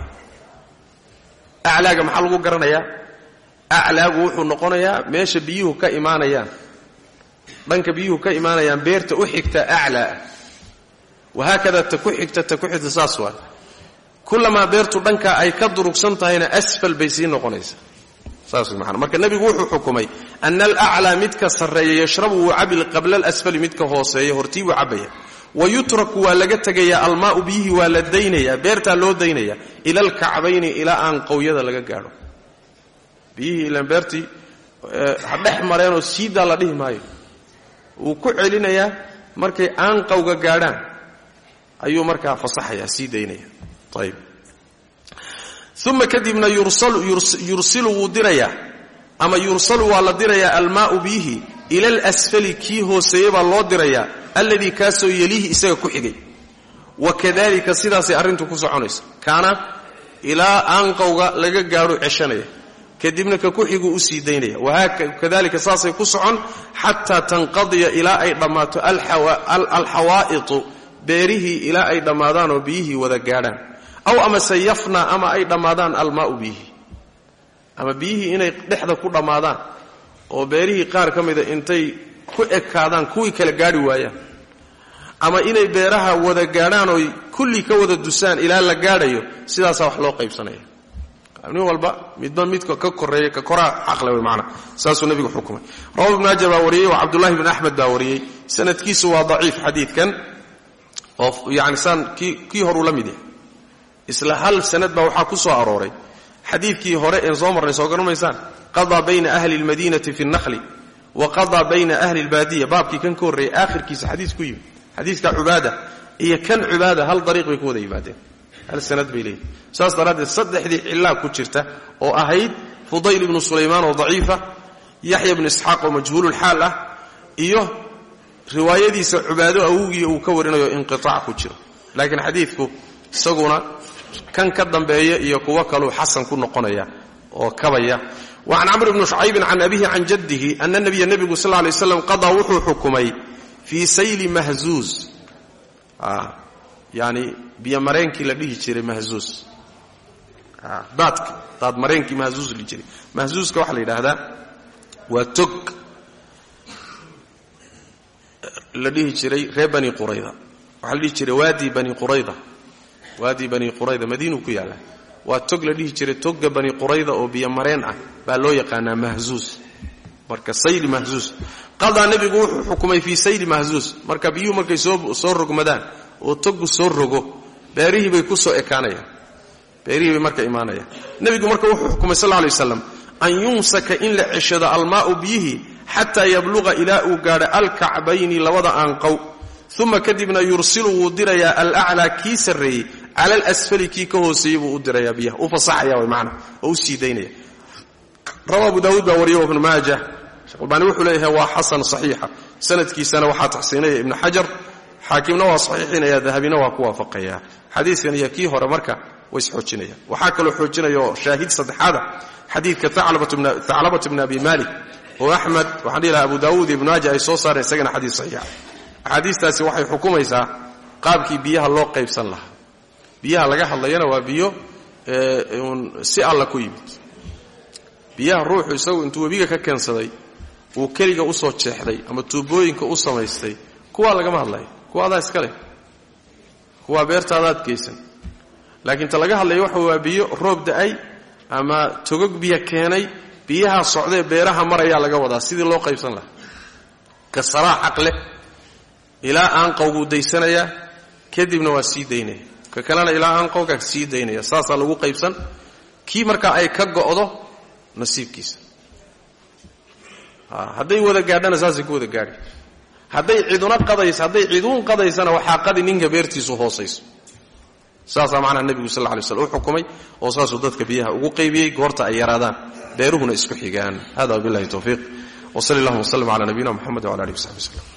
aclaaga maxaa lagu garanayaa aclaagu wuxuu noqonayaa meesha biyuhu ka imaanayaan dhanka biyuhu ka imaanayaan beerta u xigta aclaa wahaakada ta ku xigta ta ku xigta saas waa kullamaa beertu dhanka ay ka durugsan tahayna asfal bay sii noqonaysaa saas way maana marka nebigu wuxuu xukumay ana alaclaa midka sarreeya yashrabu wuu cabi qabla alasfali midka hooseeya hortii buu cabbaya wa yutraku waa laga tegayaa almaa'u biyihii waa la daynayaa beertaa loo daynaya ila alkacbayni ilaa aan qowyada laga gaadho biyihii ilaan beertii ha dhex mareenoo siidaa la dhihi maayo wuu ku celinayaa markay aanqawga gaadhaan ayuu markaa fasaxayaa sii daynaya ayb uma kadibna yursilu wuu dirayaa ama yursalu waa la dirayaa almaa'u biyihii ila alasfali kii hooseeye baa loo dirayaa alladii kaasoo yelihi isaga ku xigay wa kadalika sidaasay arrintu ku soconaysa kaana ilaa aanqowga laga gaadho ceshanaya kadibna ka ku xiguu u sii daynaya wakadalika saasay ku socon xataa tanqadiya ilaa ay dhammaato alxawaa'itu beerihii ilaa ay dhammaadaan oo biyihii wada gaadhaan aw amase yafna ama ay dhammaadaan almaa'u biyihii ama biyihii inay dhexda ku dhammaadaan oo beerihii qaar ka mida intay ku ekaadaan kuwii kala gaadhi waayaan ama inay beeraha wada gaadhaan oy kulli ka wada dusaan ilaa la gaadhayo sidaasaa wax loo qaybsanaya nin walba midba midka ka koreeya ka koraa xaqle wey maana saasuu nebigu xukumay rawa ibnu maaja baa wariyey oo cabdullahi bn axmed baa wariyey sanadkiisu waa daciif xadiidkan oo yani saan kii kii horuu la mid yahay isla hal sanad baa waxaa ku soo arooray xadiidkii hore een soo marnay soo garamaysaan qadaa bayna ahli اlmadinati fi اnnahli wa qadaa bayna ahli اlbaadiya baabkii kan ka horreeyey aakhirkiisa xadiis ku yimid xadiidka cubaada iyo kan cubaada hal dariiq bay ku wada yimaadeen hal sanad bay leeyihin saas daraaddeed saddexdii cillaa ku jirta oo ahayd fudayl ibnu sulaymaan oo daciifa yaxya bnu isxaaq oo majhuululxaal ah iyo riwaayadiisa cubaado awowgii uu ka warinayo inqiaac ku jiro laakiin xadiidku isaguna kan ka dambeeya iyo kuwo kaluu xasan ku noqonaya oo kabaya wa can camr bni shucaybin can abihi can jaddihi ana nabiya nebigu sal lla lay slam qadaa wuxuu xukumay fii sayli mahzuuz yani biyomareenkii la dhihi jiray mahzuuz daadka daad mareenkii mahzuuz la jiray mahzuuzka waxaa la yidhaahdaa waa tog la dhihi jiray reer bani qurayda waxaa la dhihi jiray waadi bani qurayda waadi bani qurayda madiinuu ku yaallaa waa tog la dhihi jiray togga bani qurayda oo biyomareen ah baa loo yaqaanaa mahzuuz marka sayli mahzuuz qadaa nebigu wuxuu xukumay fii sayli mahzuuz marka biyuhu markay soo rogmadaan oo toggu soo rogo beerihii bay ku soo ekaanayaan beerihii bay marka imaanayaan nebigu marka wuxuu xukumay sal lla lay waslam an yumsaka in la ceshado almaa'u biyihii xataa yabluqa ilaa uu gaadho alkacbayni labada aanqow uma kadibna yursilu wuu dirayaa alaclaa kii sarreeyey cala alasfali kii ka hooseeyey buu u dirayaa biyaha u fasaxaya way macna oo u sii daynaya rawa abu daawuud baa wariya ibnu maaja sheekh albaani wuxuu leeyahay waa xasan saxiixa sanadkiisana waxaa taxsiinaya ibnu xajar xaakimna waa saxiixinaya dahabina waa ku waafaqaya xadiidkan iyo kii hore marka way isxoojinayaan waxaa kaloo xoojinaya oo shaahid saddexaada xadiidka thaclabatu bni abi malik oo axmed waxaan dhihi lahaa abu daawuud iyo ibnu maaja ay soo saareen isagana xadiis saxiixa axaadiistaasi waxay xukumaysaa qaabkii biyaha loo qaybsan lahaa biyaha laga hadlayana waa biyo un si alla ku yimid biyaha ruuxu isagu intuu webiga ka keensaday uu keliga u soo jeexday ama tuubooyinka u samaystay kuwaa lagama hadlayo kuwa adaa iska leh kuwaa beertaadaad geysan laakiin ta laga hadlaya waxa waa biyo roob da'ay ama togog biyo keenay biyaha socdee beeraha marayaa laga wadaa sidii loo qaybsan lahaa ka saraa xaq leh ilaa aanqowguu daysanayaa kadibna waa sii daynaya ka kalena ilaa aanqowgaa sii daynaya saasaa lagu qaybsan kii markaa ay ka go'do nasiibkiisa hadday wada gaadhana saasay ku wada gaadhi hadday ciduna qadays hadday ciduun qadaysana waxaa qadi ninka beertiisu hoosayso saasaa macnaha nebigu sal ly slm u xukumay oo saasuu dadka biyaha ugu qaybiyey goorta ay yaraadaan beeruhuna isku xigaan hada wabillahi towfiiq wsali allahuma wslm cala nabiyina mxamed wala alih w saxbi wslm